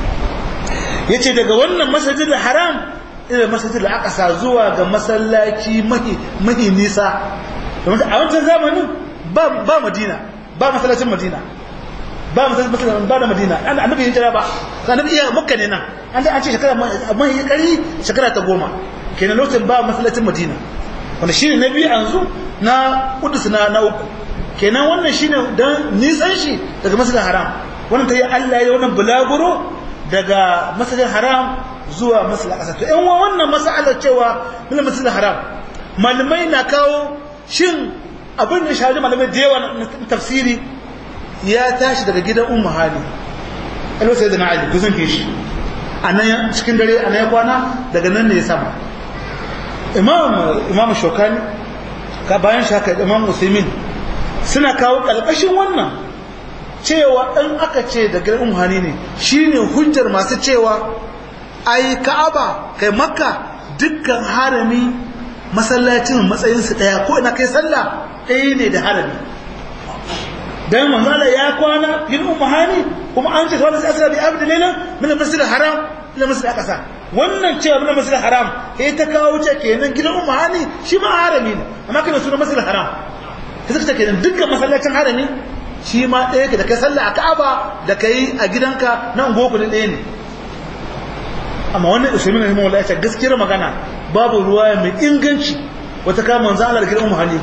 yace daga wannan masjidil haram ila masjidil aqsa zuwa ga masallaci mahi mahi nisa a wancan zamanin ba madina ba masallacin madina ba masallacin ba da madina annabi yin jira ba annabi iya makka ne nan an da an ce shekara mai kari shekara ta goma kenan lokacin ba masallacin madina wanda shine na biyu yanzu na kudus na na uku kenan wannan shine dan nisan shi daga masallacin haram wannan ta yi Allah ya wannan bulaguro daga masallacin haram zuwa masallacin ƙasa to yan wannan masalar cewa min masallacin haram malamai na kawo shin abin da shahadu malamai da yawa na tafsiri ya tashi daga gidan ummu hali alwa sai da na ali kusan ke shi a nan cikin dare a nan ya kwana daga nan ne ya sama imam imam shokani ka bayan shaka imam muslimin suna kawo kalkashin wannan cewa in aka ce da gidan ummu hali ne shine hujjar masu cewa ai ka'aba kai makka dukkan harami masallacin matsayinsu ɗaya ko ina kai sallah ɗaya ne da harami dan manzala ya kwana yin umahani kuma an ce wani asira bi abdi lailan min masjid haram ila masjid aqsa wannan cewa min masjid haram sai ta kawo ce kenan gidan umahani shi ma harami ne amma kana sunan masjid haram sai suka kenan dukkan masallacin harami shi ma ɗaya da kai sallah a Ka'aba da kai a gidanka nan goku ɗaya ne amma wannan usaimin rahimahullah ya ce gaskiyar magana babu ruwa mai inganci wata kama manzo Allah da gidan muhalli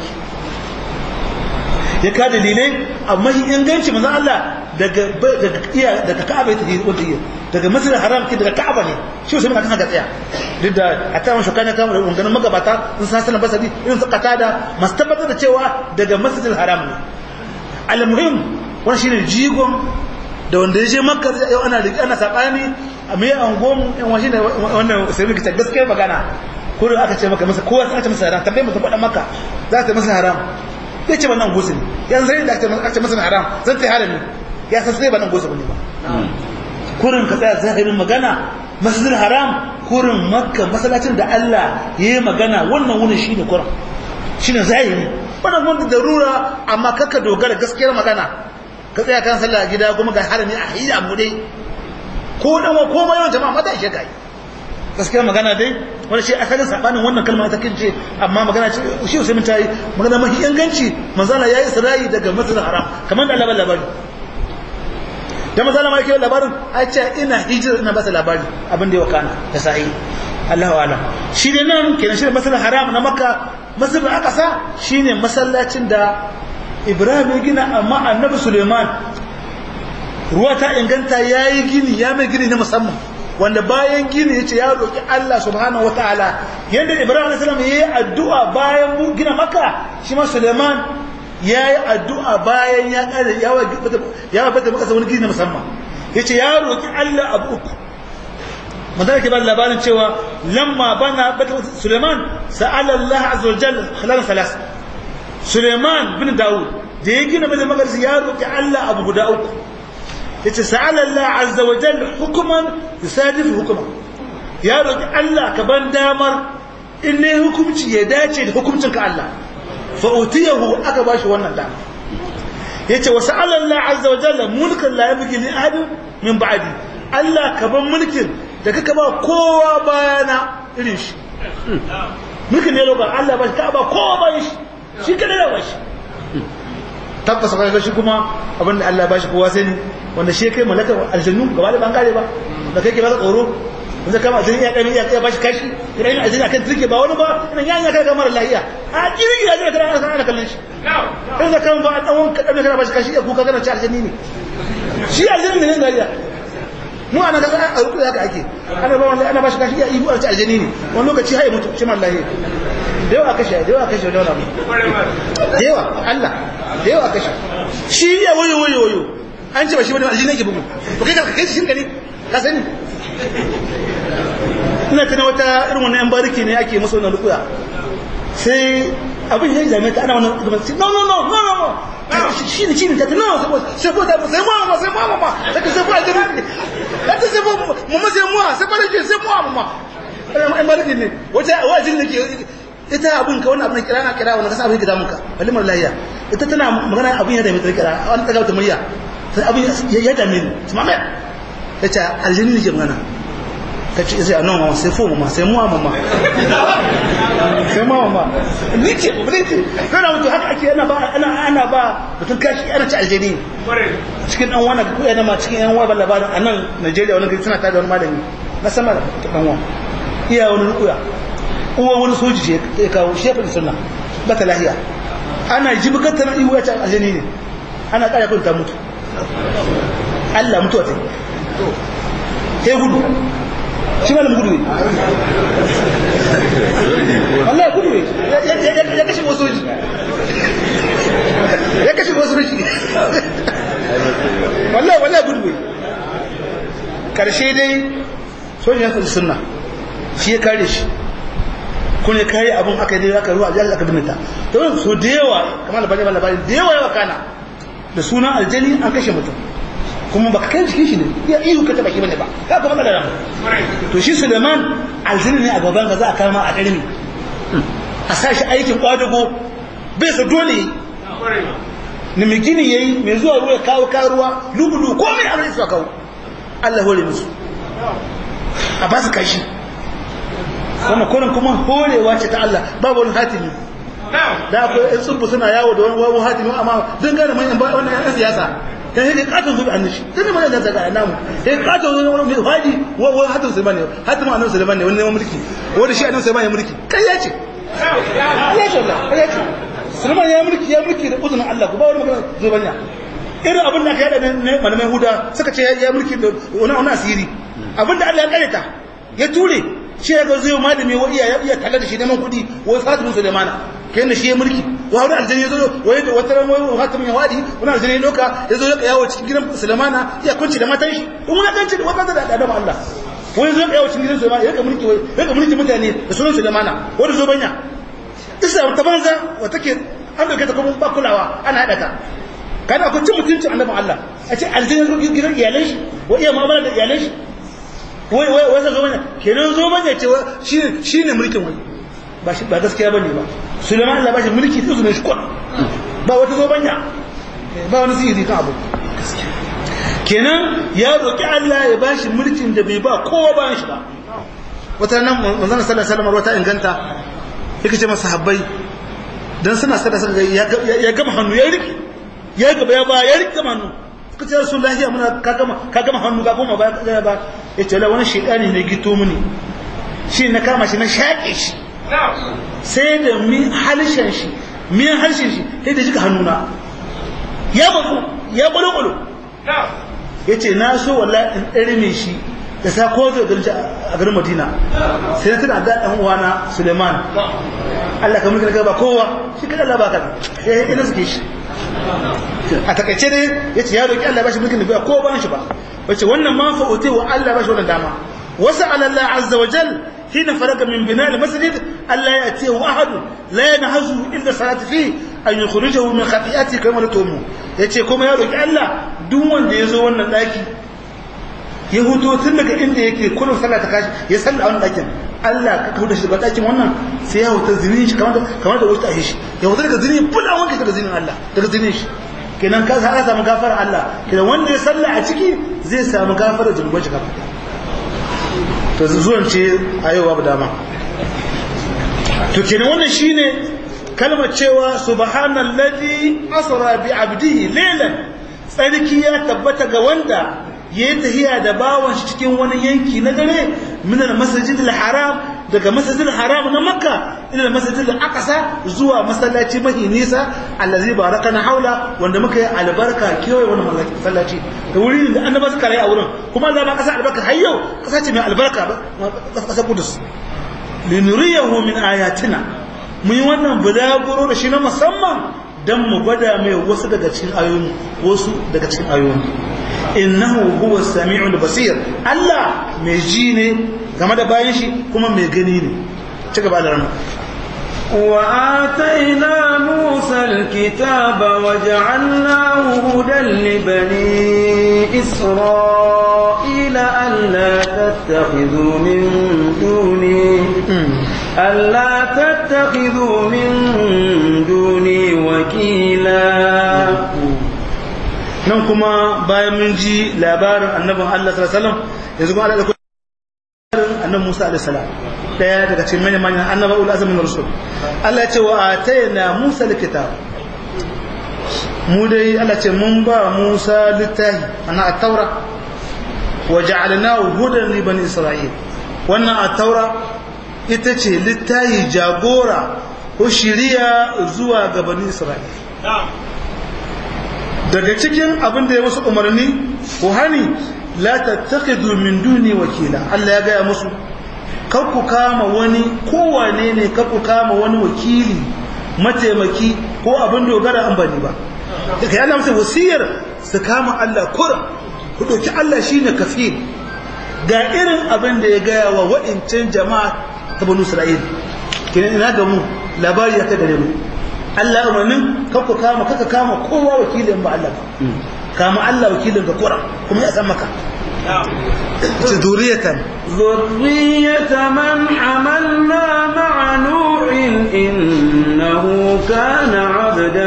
ya ka dalilai amma shi inganci manzo Allah daga daga iya daga Ka'aba ta yi wanda iya daga Masjidil Haram ke daga Ka'aba ne shi usaimin kan ga tsaya duk da hatta mun shukana kan ganin magabata sun san sanan basadi irin su qatada masu tabbatar da cewa daga Masjidil Haram ne al-muhim wannan shine jigon da wanda ya je Makka yau ana ana sabani a mai angon yan washi ne wannan sai muka ce gaskiya magana ko da aka ce maka masa kowa sai aka ce masa haram tambaye mutum faɗa maka za ta masa haram zai ce wannan gusin yanzu sai da aka ce masa haram zan ta harami ya san sai ba nan gusin ne ba kurin ka tsaya zahirin magana masjidil haram kurin makka masallacin da Allah ya yi magana wannan wurin shine kurin shine zahiri wannan wanda darura amma kaka dogara gaskiyar magana ka tsaya kan sallah gida kuma ga harami a hiyya mu dai ko dan ko ma yawan jama'a mata ishe kai gaskiya magana dai wani shi asalin sabanin wannan kalma ta kince amma magana ce shi sai mun tayi magana mahi inganci manzala yayi isra'i daga masjid haram kamar da labarin labari da manzala ma yake labarin ai ce ina hijira ina ba sa labari abin da ya wakana da sa'i Allahu a'lam shi ne nan kenan shi masjid haram na makka masjid al-aqsa shine masallacin da Ibrahim ya gina amma annabi Suleiman ruwa ta inganta ya yi gini ya mai gini na musamman wanda bayan gini ya ce ya roƙi Allah subhanahu wa ta'ala yadda Ibrahim a.s. ya yi addu'a bayan gina maka shi ma Suleiman ya yi addu'a bayan ya ƙada ya bata maka wani gini na musamman ya ce ya roƙi Allah abu uku mazana ke ba labarin cewa lamma bana bata Suleiman sa'ala Allah azza wa jalla halal salas Suleiman bin Dawud da ya gina bata magarsi ya roƙi Allah abu guda uku yace sa'ala Allah azza wa jalla hukuman yusadifu hukuman ya roki Allah ka ban damar in ne hukunci ya dace da hukuncin ka Allah fa utiyahu aka bashi wannan dama yace wa sa'ala Allah azza wa jalla mulkan la yabghi li ahadin min ba'di Allah ka ban mulkin da kaka ba kowa bayana irin shi mulkin ne lokacin Allah ba shi ka ba kowa bayan shi shi kada da ba shi tabbas ka shi kuma abinda Allah ba shi kowa sai ne wanda shi kai malakar aljannu gaba da bangare ba da kai ke ba tsoro wanda kama aljannu ya kami ya kai ba shi kashi ina yin aljannu akan turke ba wani ba ina yan ya kai kamar lahiya a kirki ya kana kana kana kallon shi kai da kan ba dan wanka dan kana ba shi kashi ya kuka kana ci aljanni ne shi aljanni ne gariya mu ana ga a ruku haka ake ana ba wallahi ana ba shi kashi ya ibu a ci aljanni ne wani lokaci haye mutu shi mallahi da yawa kashe da yawa kashe da yawa da yawa Allah da yawa kashe shi ya wayo wayo wayo an ce ba shi wani aljini yake bugu to kai ka kai shi gani ka sani ina tana wata irin wannan yan bariki ne ake musu wannan rukuya sai abin ya zame ta ana wannan gaban no no no no no shi ne shi ne ta no sai ko ta sai mu ma sai mu ma sai ka sai ko aljini ta sai mu mu sai mu sai ba da sai mu ma yan bariki ne wata wajin ne ke ita abin ka wannan abin kira na kira wannan kasa abin ka damunka balimar lahiya ita tana magana abin ya da mai kira an daga ta murya sai abin ya dame ni su mamaya ta ce aljini ne ke magana ta ce sai anon mama sai fo mama sai muwa mama sai muwa mama ni ce ba ni ce kana mutu haka ake ana ba ana ana ba mutum kashi ana ci aljini cikin dan wani ko yana ma cikin yan wani labarin a nan Najeriya wani gari suna tada wani malami na sama da dan wa iya wani rukuya uwa wani soji ce ya kawo shefin sunna ba ta lahiya ana ji bukatar iwu ya ci aljini ne ana kaya kun ta mutu Allah mutuwa ta yi gudu shi malam gudu ne Allah gudu ne ya kashe wasu ji ya kashe wasu ji wallah wallah gudu ne karshe dai sojin yankin sunna shi ya kare shi kun ya kare abin aka yi aka ruwa ajiyar aka binita ta wani so da yawa kamar labarai labarai da yawa yawa kana da sunan aljani an kashe mutum kuma baka kai jikin shi ne ya ihu ka taba shi bane ba ka kuma da ran to shi Suleiman aljini ne a gaban ka za a kama a darmi a sa shi aikin kwadago bai sa dole ni mai gini yayi mai zuwa ruwa kawo karuwa lugudu komai a rai kawo Allah hore musu a ba su kashi wannan kurin kuma horewa ce ta Allah babu wani hatimi da akwai yan tsubu suna yawo da wani wawo hatimi amma don gane manyan wannan yan siyasa ta yi katon zubi annashi tun mai da zaga namu ya katon zubi wani mai fadi wani hatin sulman ne hatin annabi sulman ne wani neman mulki wani shi annabi sulman ya mulki kai ya ce ya ce Allah kai ya ce sulman ya mulki ya mulki da uzunin Allah ku ba wani magana zubanya irin abin da aka yada ne malamai huda suka ce ya mulki da wani wani asiri abin da Allah ya kareta ya ture shi ya ga zai malami wa iya iya talla da shi neman kuɗi wai Fatima Sulaimana kai ne shi ya mulki wa wani aljani ya zo wai da wata ran wai Fatima ya wadi wani aljani ya doka ya zo ya yawo cikin gidan Sulaimana ya kunci da matan shi in wani danci da wata da adam Allah wai zo ya yawo cikin gidan Sulaimana ya ga mulki wai ya ga mulki mutane da sunan Sulaimana wani zo banya isa ta banza wa take an dauke ta kuma ba kulawa ana hada ta kada ku cin mutuncin annabin Allah a ce aljani gidan iyalan shi wa iya mu'amala da iyalan shi wai wai wai zo bane kenan zo bane ce shine shine mulkin wai ba shi ba gaskiya bane ba Sulaiman Allah ba shi mulki sai sunan shi kwa ba wata zo banya ba wani sihiri kan abu kenan ya roki Allah ya ba shi mulkin da bai ba kowa ba shi ba wata nan manzon sallallahu alaihi wasallam wata inganta yake ce masa habbai dan suna sada sada ya gama hannu ya riki ya gaba ya ba ya riki hannu suka ce rasu lahiya muna ka gama hannu ga goma ba ya ba ya ce wani shekani ne gito mini shi na kama shi na shaƙe shi sai da mi halishen shi miyan harshen shi sai da jika hannuna ya bazu ya kwalo-kwalo ya ce na so walla in ɗarme shi da sa ko zai garin a garin madina sai na tuna da ɗan uwana suleiman allah ka mulki na gaba kowa shi kada allah ba ka ya yi suke shi a takaice ne ya ce ya roƙi Allah ba shi mulkin da bai ko ba shi ba wace wannan ma fa'uti wa Allah ba shi wannan dama wasu Allah azza wa jal hina faraga min bina al masjid Allah ya ce wa ahad la yanhazu illa salati fi an yukhrijahu min khati'ati kama la tumu yace kuma ya roƙi Allah duk wanda ya zo wannan daki ya huto tun daga inda yake kullum sallah ta kashi ya salla a wannan dakin Allah ka kauda shi daga dakin wannan sai ya huta zinin shi kamar kamar da wuta shi ya huta daga zinin bula wanka daga zinin Allah daga zinin shi kenan ka sa samu gafara Allah kenan wanda ya salla a ciki zai samu gafara zunuban shi gaba to zuwan ce a yau babu dama to kenan wannan shine kalmar cewa subhanallazi asra bi abdihi laylan tsarki ya tabbata ga wanda ya yi tahiya da bawan shi cikin wani yanki na dare minal masajidil haram daga masajidil haram na makka ila masajidil aqsa zuwa masallaci mahi nisa allazi barakana haula wanda muka yi albarka kewaye wani masallaci da wuri da annaba suka rayu a wurin kuma za ma kasa albarka har yau kasa ce mai albarka ba kasa kudus linuriyahu min ayatina mun yi wannan bulaguro da shi na musamman dan mu gwada mai wasu daga cikin ayoyi wasu daga cikin ayoyi innahu huwa sami'ul basir Allah mai ji ne game da bayan shi kuma mai gani ne ci gaba da rana وآتينا موسى الكتاب وجعلناه هدى لبني إسرائيل ألا تتخذوا من دوني ألا تتخذوا من دوني وكيلا nan kuma bayan mun ji labarin annabin Allah sallallahu alaihi wasallam yanzu kuma Allah da labarin annabi Musa alaihi salam daya daga cikin manyan manyan annaba ul azmin rusul Allah ya ce wa atayna Musa alkitab mu dai Allah ce mun ba Musa littafi ana at-taura wa ja'alnahu hudan li bani isra'il wannan at-taura ita ce littafi jagora ko shiriya zuwa ga bani isra'il daga cikin abin da ya musu umarni ko hani la tattakhidhu min duni wakila Allah ya gaya musu kar ku kama wani kowane ne kar ku kama wani wakili mataimaki ko abin dogara an bani ba daga yana musu wasiyar su kama Allah kura ku dauki Allah shine kafil ga irin abin da ya gaya wa wa'incan jama'a ta banu Isra'il kenan ina ga mu labari ya ta gare mu Allah umarnin kakku kama kaka kama kowa wakilin ba Allah ba kama Allah wakilin ga kura kuma ya san maka ce zuriyatan ذرية من حملنا مع نوح إنه كان عبدا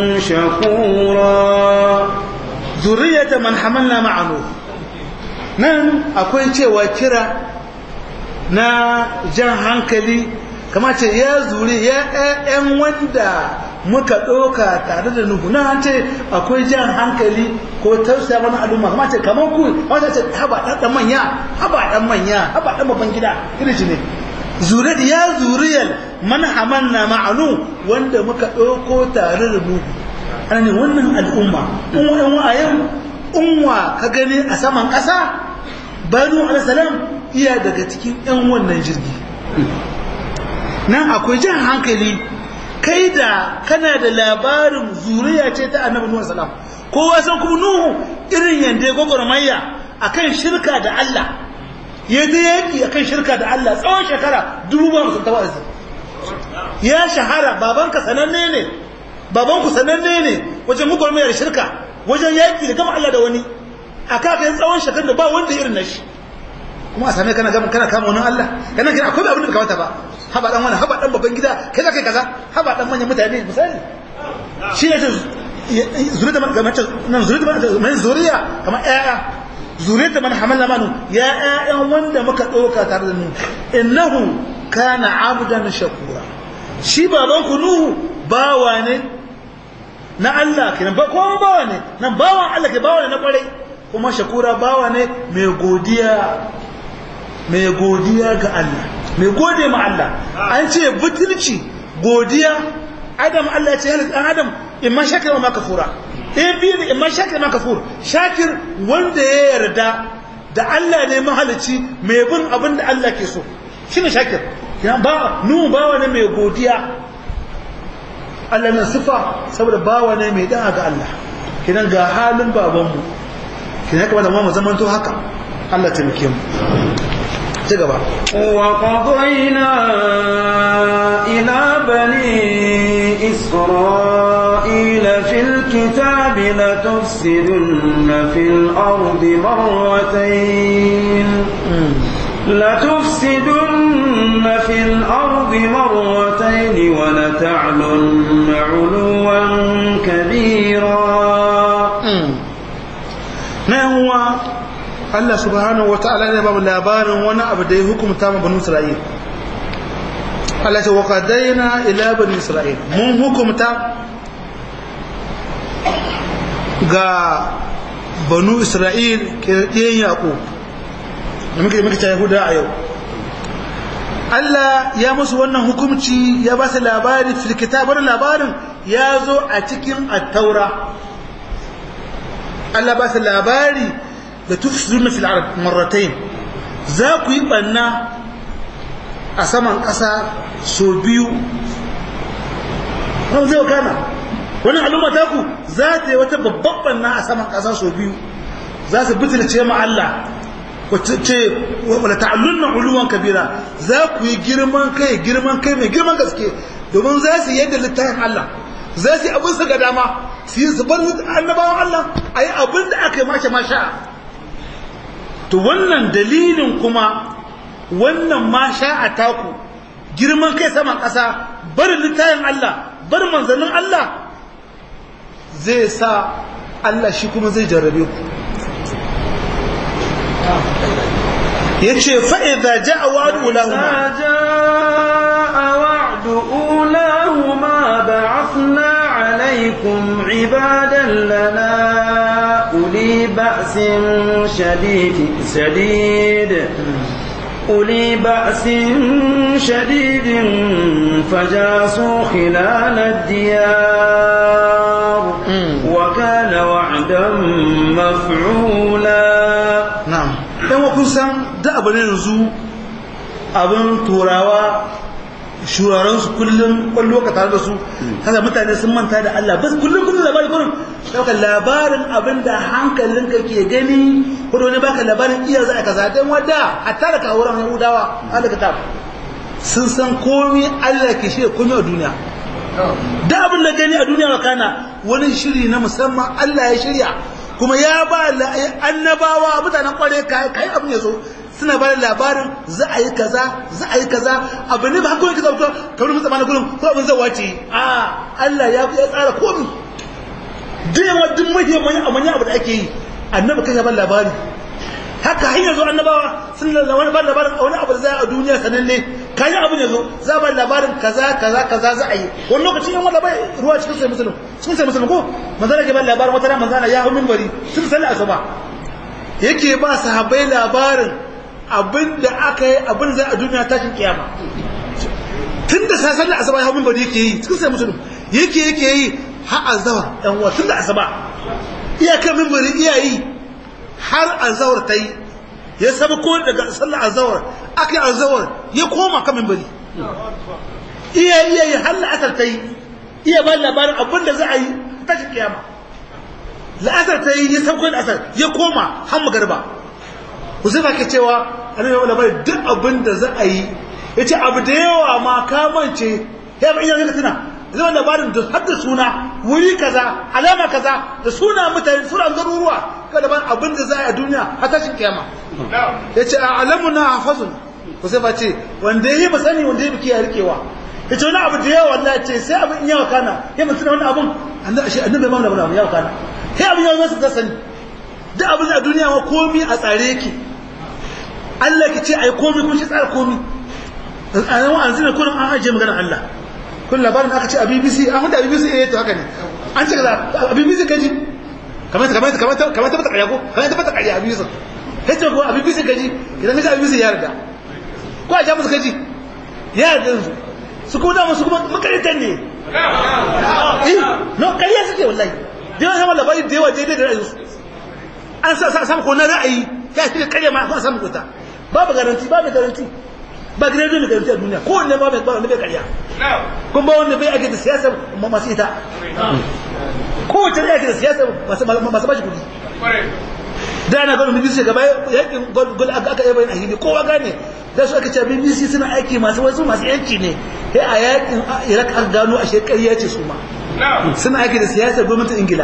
شكورا zuriyatan man hamalna ma'a nuh nan akwai cewa kira na jan hankali kama ce ya zuri ya ƴaƴan wanda muka ɗauka tare da nuhu na an ce akwai jan hankali ko tausaya mana al'umma kama ce kamar ku wata ce haba ɗan ɗan manya haba ɗan manya haba ɗan babban gida irin shi ne zuriyar ya zuriyar man hamanna ma'anu wanda muka ɗauko tare da nuhu ana ne wannan al'umma in wa'in a yau unwa ka gani a saman ƙasa banu alisalam iya daga cikin 'yan wannan jirgi nan akwai jan hankali kai da kana da labarin zuriya ce ta annabi nuhu salam kowa san kuma nuhu irin yanda ya gwagwarmaya akan shirka da Allah ya je yaki akan shirka da Allah tsawon shekara dubu ba musu tawazi ya shahara babanka sananne ne babanku sananne ne wajen gwagwarmaya da shirka wajen yaki da gama Allah da wani aka kai tsawon shekara da ba wanda irin nashi kuma a same kana gama kana kama wani Allah kana kira akwai abin da kamata ba haba dan wani haba dan babban gida kai za kai kaza haba dan manyan mutane misali shi ne zuriya man kamar nan zuriya man zuriya kamar ƴaƴa zuriya man hamala manu ya ƴaƴan wanda muka dauka tare da mu innahu kana abdan shakura shi baban ku nuhu bawa ne na Allah kenan ba ko bawa ne nan bawan Allah ke bawa ne na kwarai kuma shakura bawa ne mai godiya mai godiya ga Allah mai gode ma Allah an ce butulci godiya adam Allah ya ce halittar ɗan adam imma shakir wa makafura ɗaya biyu ne imma shakir ma kafur shakir wanda ya yarda da Allah ne mahalici mai bin abin da Allah ke so shi ne shakir ba nu bawa ne mai godiya Allah na sifa saboda bawa ne mai da'a ga Allah kinan ga halin babanmu kinan kamar da mu zamanto haka Allah ta muke mu ci gaba وقضينا إلى بني إسرائيل في الكتاب لتفسدن في الأرض مرتين لتفسدن في الأرض مرتين ولتعلن علوا كبيرا Allah subhanahu wata'ala ne ba mu labarin wani abu da ya hukumta ma banu Isra'il Allah ce wa qadaina ila bani Isra'il mun hukumta ga banu Isra'il kirdiyan Yaqub da muke muke ta Yahuda a yau Allah ya musu wannan hukumci ya ba su labari fil kitabar labarin ya zo a cikin at-taura Allah ba su labari da tufsiruna fil ard marratayn za ku yi banna a saman ƙasa so biyu wani zai kana wani al'umma ta ku za ta yi wata babban banna a saman ƙasa so biyu za su bitilce ma Allah wacce ce wala ta'allunna uluwan kabira za ku yi girman kai girman kai mai girman gaske domin za su yadda littafin Allah za su yi abin su ga dama su yi su bar annabawan Allah a yi abin da aka yi masha masha to wannan dalilin kuma wannan masha a taku girman kai saman ƙasa barin littafin Allah bar manzannin Allah zai sa Allah shi kuma zai jarrabe ku ya ce fa'iza ja a wa'adu ulahuma جاء وعد أولاهما بعثنا عليكم عبادا لنا أولي بأس شديد شديد أولي بأس شديد فجاسوا خلال الديار وكان وعدا مفعولا na'am dan wa kun san da abu ne yanzu abin turawa shuraren su kullum kwallo ka tare da su kaga mutane sun manta da Allah bas kullum kullum labari kullum dauka labarin abin da hankalinka ke gani ko da wani baka labarin iya za a kaza dan wada hatta da kawuran Yahudawa Allah kitab sun san komai Allah ke shi komai a duniya da abin da gani a duniya wakana wani shiri na musamman Allah ya shirya kuma ya ba annabawa mutanen kware kai abin ya zo suna ba da labarin za a yi kaza za a yi kaza abu ne ba hankali kaza ka wani musamman na gudun ko abin zai wace a Allah ya tsara komi duk yawa duk mahimmanci a manyan abu da ake yi annabi kan ya ba labari haka hanyar zo annabawa sun da wani ba labarin a wani abu da za a duniya sananne kayan abin ya zo za ba labarin kaza kaza kaza za a yi wani lokacin yan wanda bai ruwa cikin sai musulun cikin sai musulun ko manzana ke ba labarin wata ran manzana ya hau minbari sun salli asuba yake ba sahabbai labarin abin da aka yi abin za a duniya tashin kiyama tun da sa salli asuba ya hau minbari yake yi cikin sai musulun yake yake yi har azawar yan uwa tun da asuba iyakar minbari iyayi har azawar ta yi ya saba ko daga sallar azawar aka yi azawar ya koma kamin bari iya iya yi har la'asar ta yi iya ba labarin abin da za a yi tashin kiyama la'asar ta yi ya sauko da asar ya koma har magarba Huzaifa ke cewa annabi ya labarin duk abin da za a yi ya ce abu da yawa ma kamance ya ba iya zai tuna zai labarin da har da suna wuri kaza alama kaza da suna mutane suna garuruwa kada ban abin da za a yi a duniya har tashin kiyama ya ce a alamu na hafazun ku sai ba ce wanda ya yi ba sani wanda ya biki ya rikewa ya ce wani abu da yawa Allah ce sai abin yawa kana ya mutu na wani abin annabi annabi bai mamla wani yawa kana sai abin yawa zai ta sani duk abin a duniya ma komi a tsare yake Allah ki ce ai komi kun shi tsara komi a nan an zina kullum an ajiye maganar Allah kun labarin aka ce a BBC an hudu a BBC eh to haka ne an ce kaza a BBC kaji kamar kamar kamar kamar ta bata ƙarya ko kamar ta bata ƙarya a BBC kace ko a BBC kaji idan kaje a BBC ya yarda ko a jamus kaji ya yarda su su kuma da su kuma makaritan ne eh no ƙarya suke wallahi da yawa sama labari da yawa daidai da ra'ayinsu an sa sa samu ko na ra'ayi ya shi ƙarya ma a samu kuta babu garanti babu garanti ba gidan da garanti a duniya ko wanne ba bai ba wanda bai ƙarya kun ba wanda bai ake da siyasa masu ita ko wacce ake da siyasa masu bashi kudi da ana gano BBC gaba yakin gol aka aka yaba ahili kowa gane da su aka ce BBC suna aiki masu wasu masu yanci ne sai a yakin Iraq aka gano a shekariya ce su ma suna aiki da siyasar gwamnatin Ingila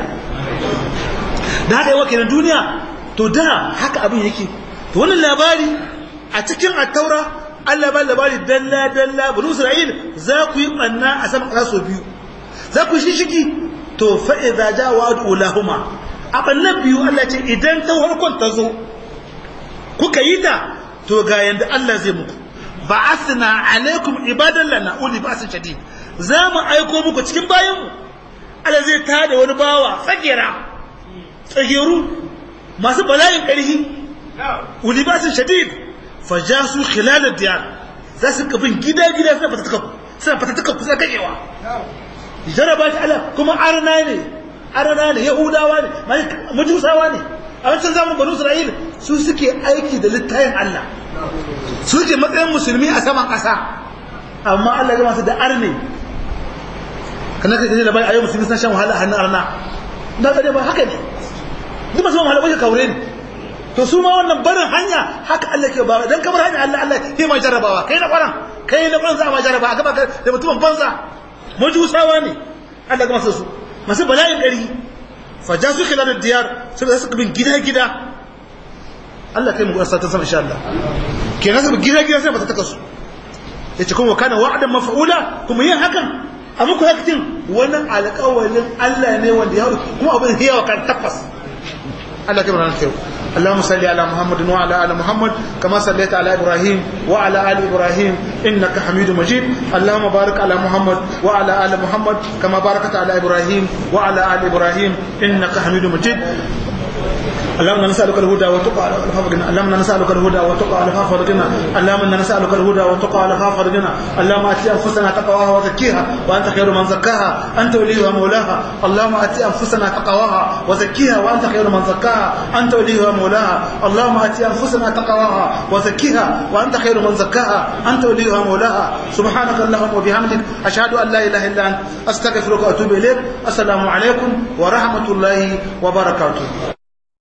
da haka yawa kenan duniya to da haka abin yake to wannan labari a cikin attaura Allah ba labari dalla dalla bani Isra'il za ku yi banna a sama ƙasa biyu za ku shi shiki to fa idza ja wa'du lahuma a bannan biyu Allah ce idan ta farkon ta zo kuka yi ta to ga yanda Allah zai muku ba'athna alaikum ibadan lana uli ba'sin shadid za mu aiko muku cikin bayan mu Allah zai tada wani bawa tsagera tsageru masu bala'in ƙarfi uli ba'sin shadid fajasu khilal ad-diyar za su kabin gida gida suna fatatuka suna fatatuka suna kakewa jaraba ta Allah kuma arna ne arna ne yahudawa ne majusawa ne a wancan zamun banu isra'il su suke aiki da littayin Allah su suke matsayin musulmi a saman ƙasa amma Allah ya gama su da arne kana kai da bai ayo musulmi sun shan wahala a hannun arna na tsare ba haka ne duk masu wahala bai kaure ne to su ma wannan barin hanya haka Allah ke ba dan kamar hanya Allah Allah ke ma jarabawa kai na kwaran kai na kwaran za a ma jaraba a gaba da mutumin banza majusawa ne Allah gama su masu bala'in ɗari faja su kila da diyar su da suka bin gida-gida Allah kai mu ƙasa ta sama insha Allah kenan su gida-gida sai ba ta taka su yace kuma kana wa'adan maf'ula kuma yin hakan a muku hakitin wannan alƙawalin Allah ne wanda ya kuma abin hiyawa kan tabbas Allah kai mu ranar kai اللهم صل على محمد وعلى ال محمد كما صليت على ابراهيم وعلى ال ابراهيم انك حميد مجيد اللهم بارك على محمد وعلى ال محمد كما باركت على ابراهيم وعلى ال ابراهيم انك حميد مجيد اللهم نسألك الهدى والتقى والعفاف والغنى اللهم نسألك الهدى والتقى والعفاف والغنى اللهم نسألك الهدى والتقى والعفاف والغنى اللهم آت أنفسنا تقواها وزكيها وأنت خير من زكاها أنت وليها مولاها اللهم آت أنفسنا تقواها وزكيها وأنت خير من زكاها أنت وليها مولاها اللهم آت أنفسنا تقواها وزكيها وأنت خير من زكاها أنت وليها مولاها سبحانك اللهم وبحمدك أشهد أن لا إله إلا أنت أستغفرك وأتوب إليك السلام عليكم ورحمة الله وبركاته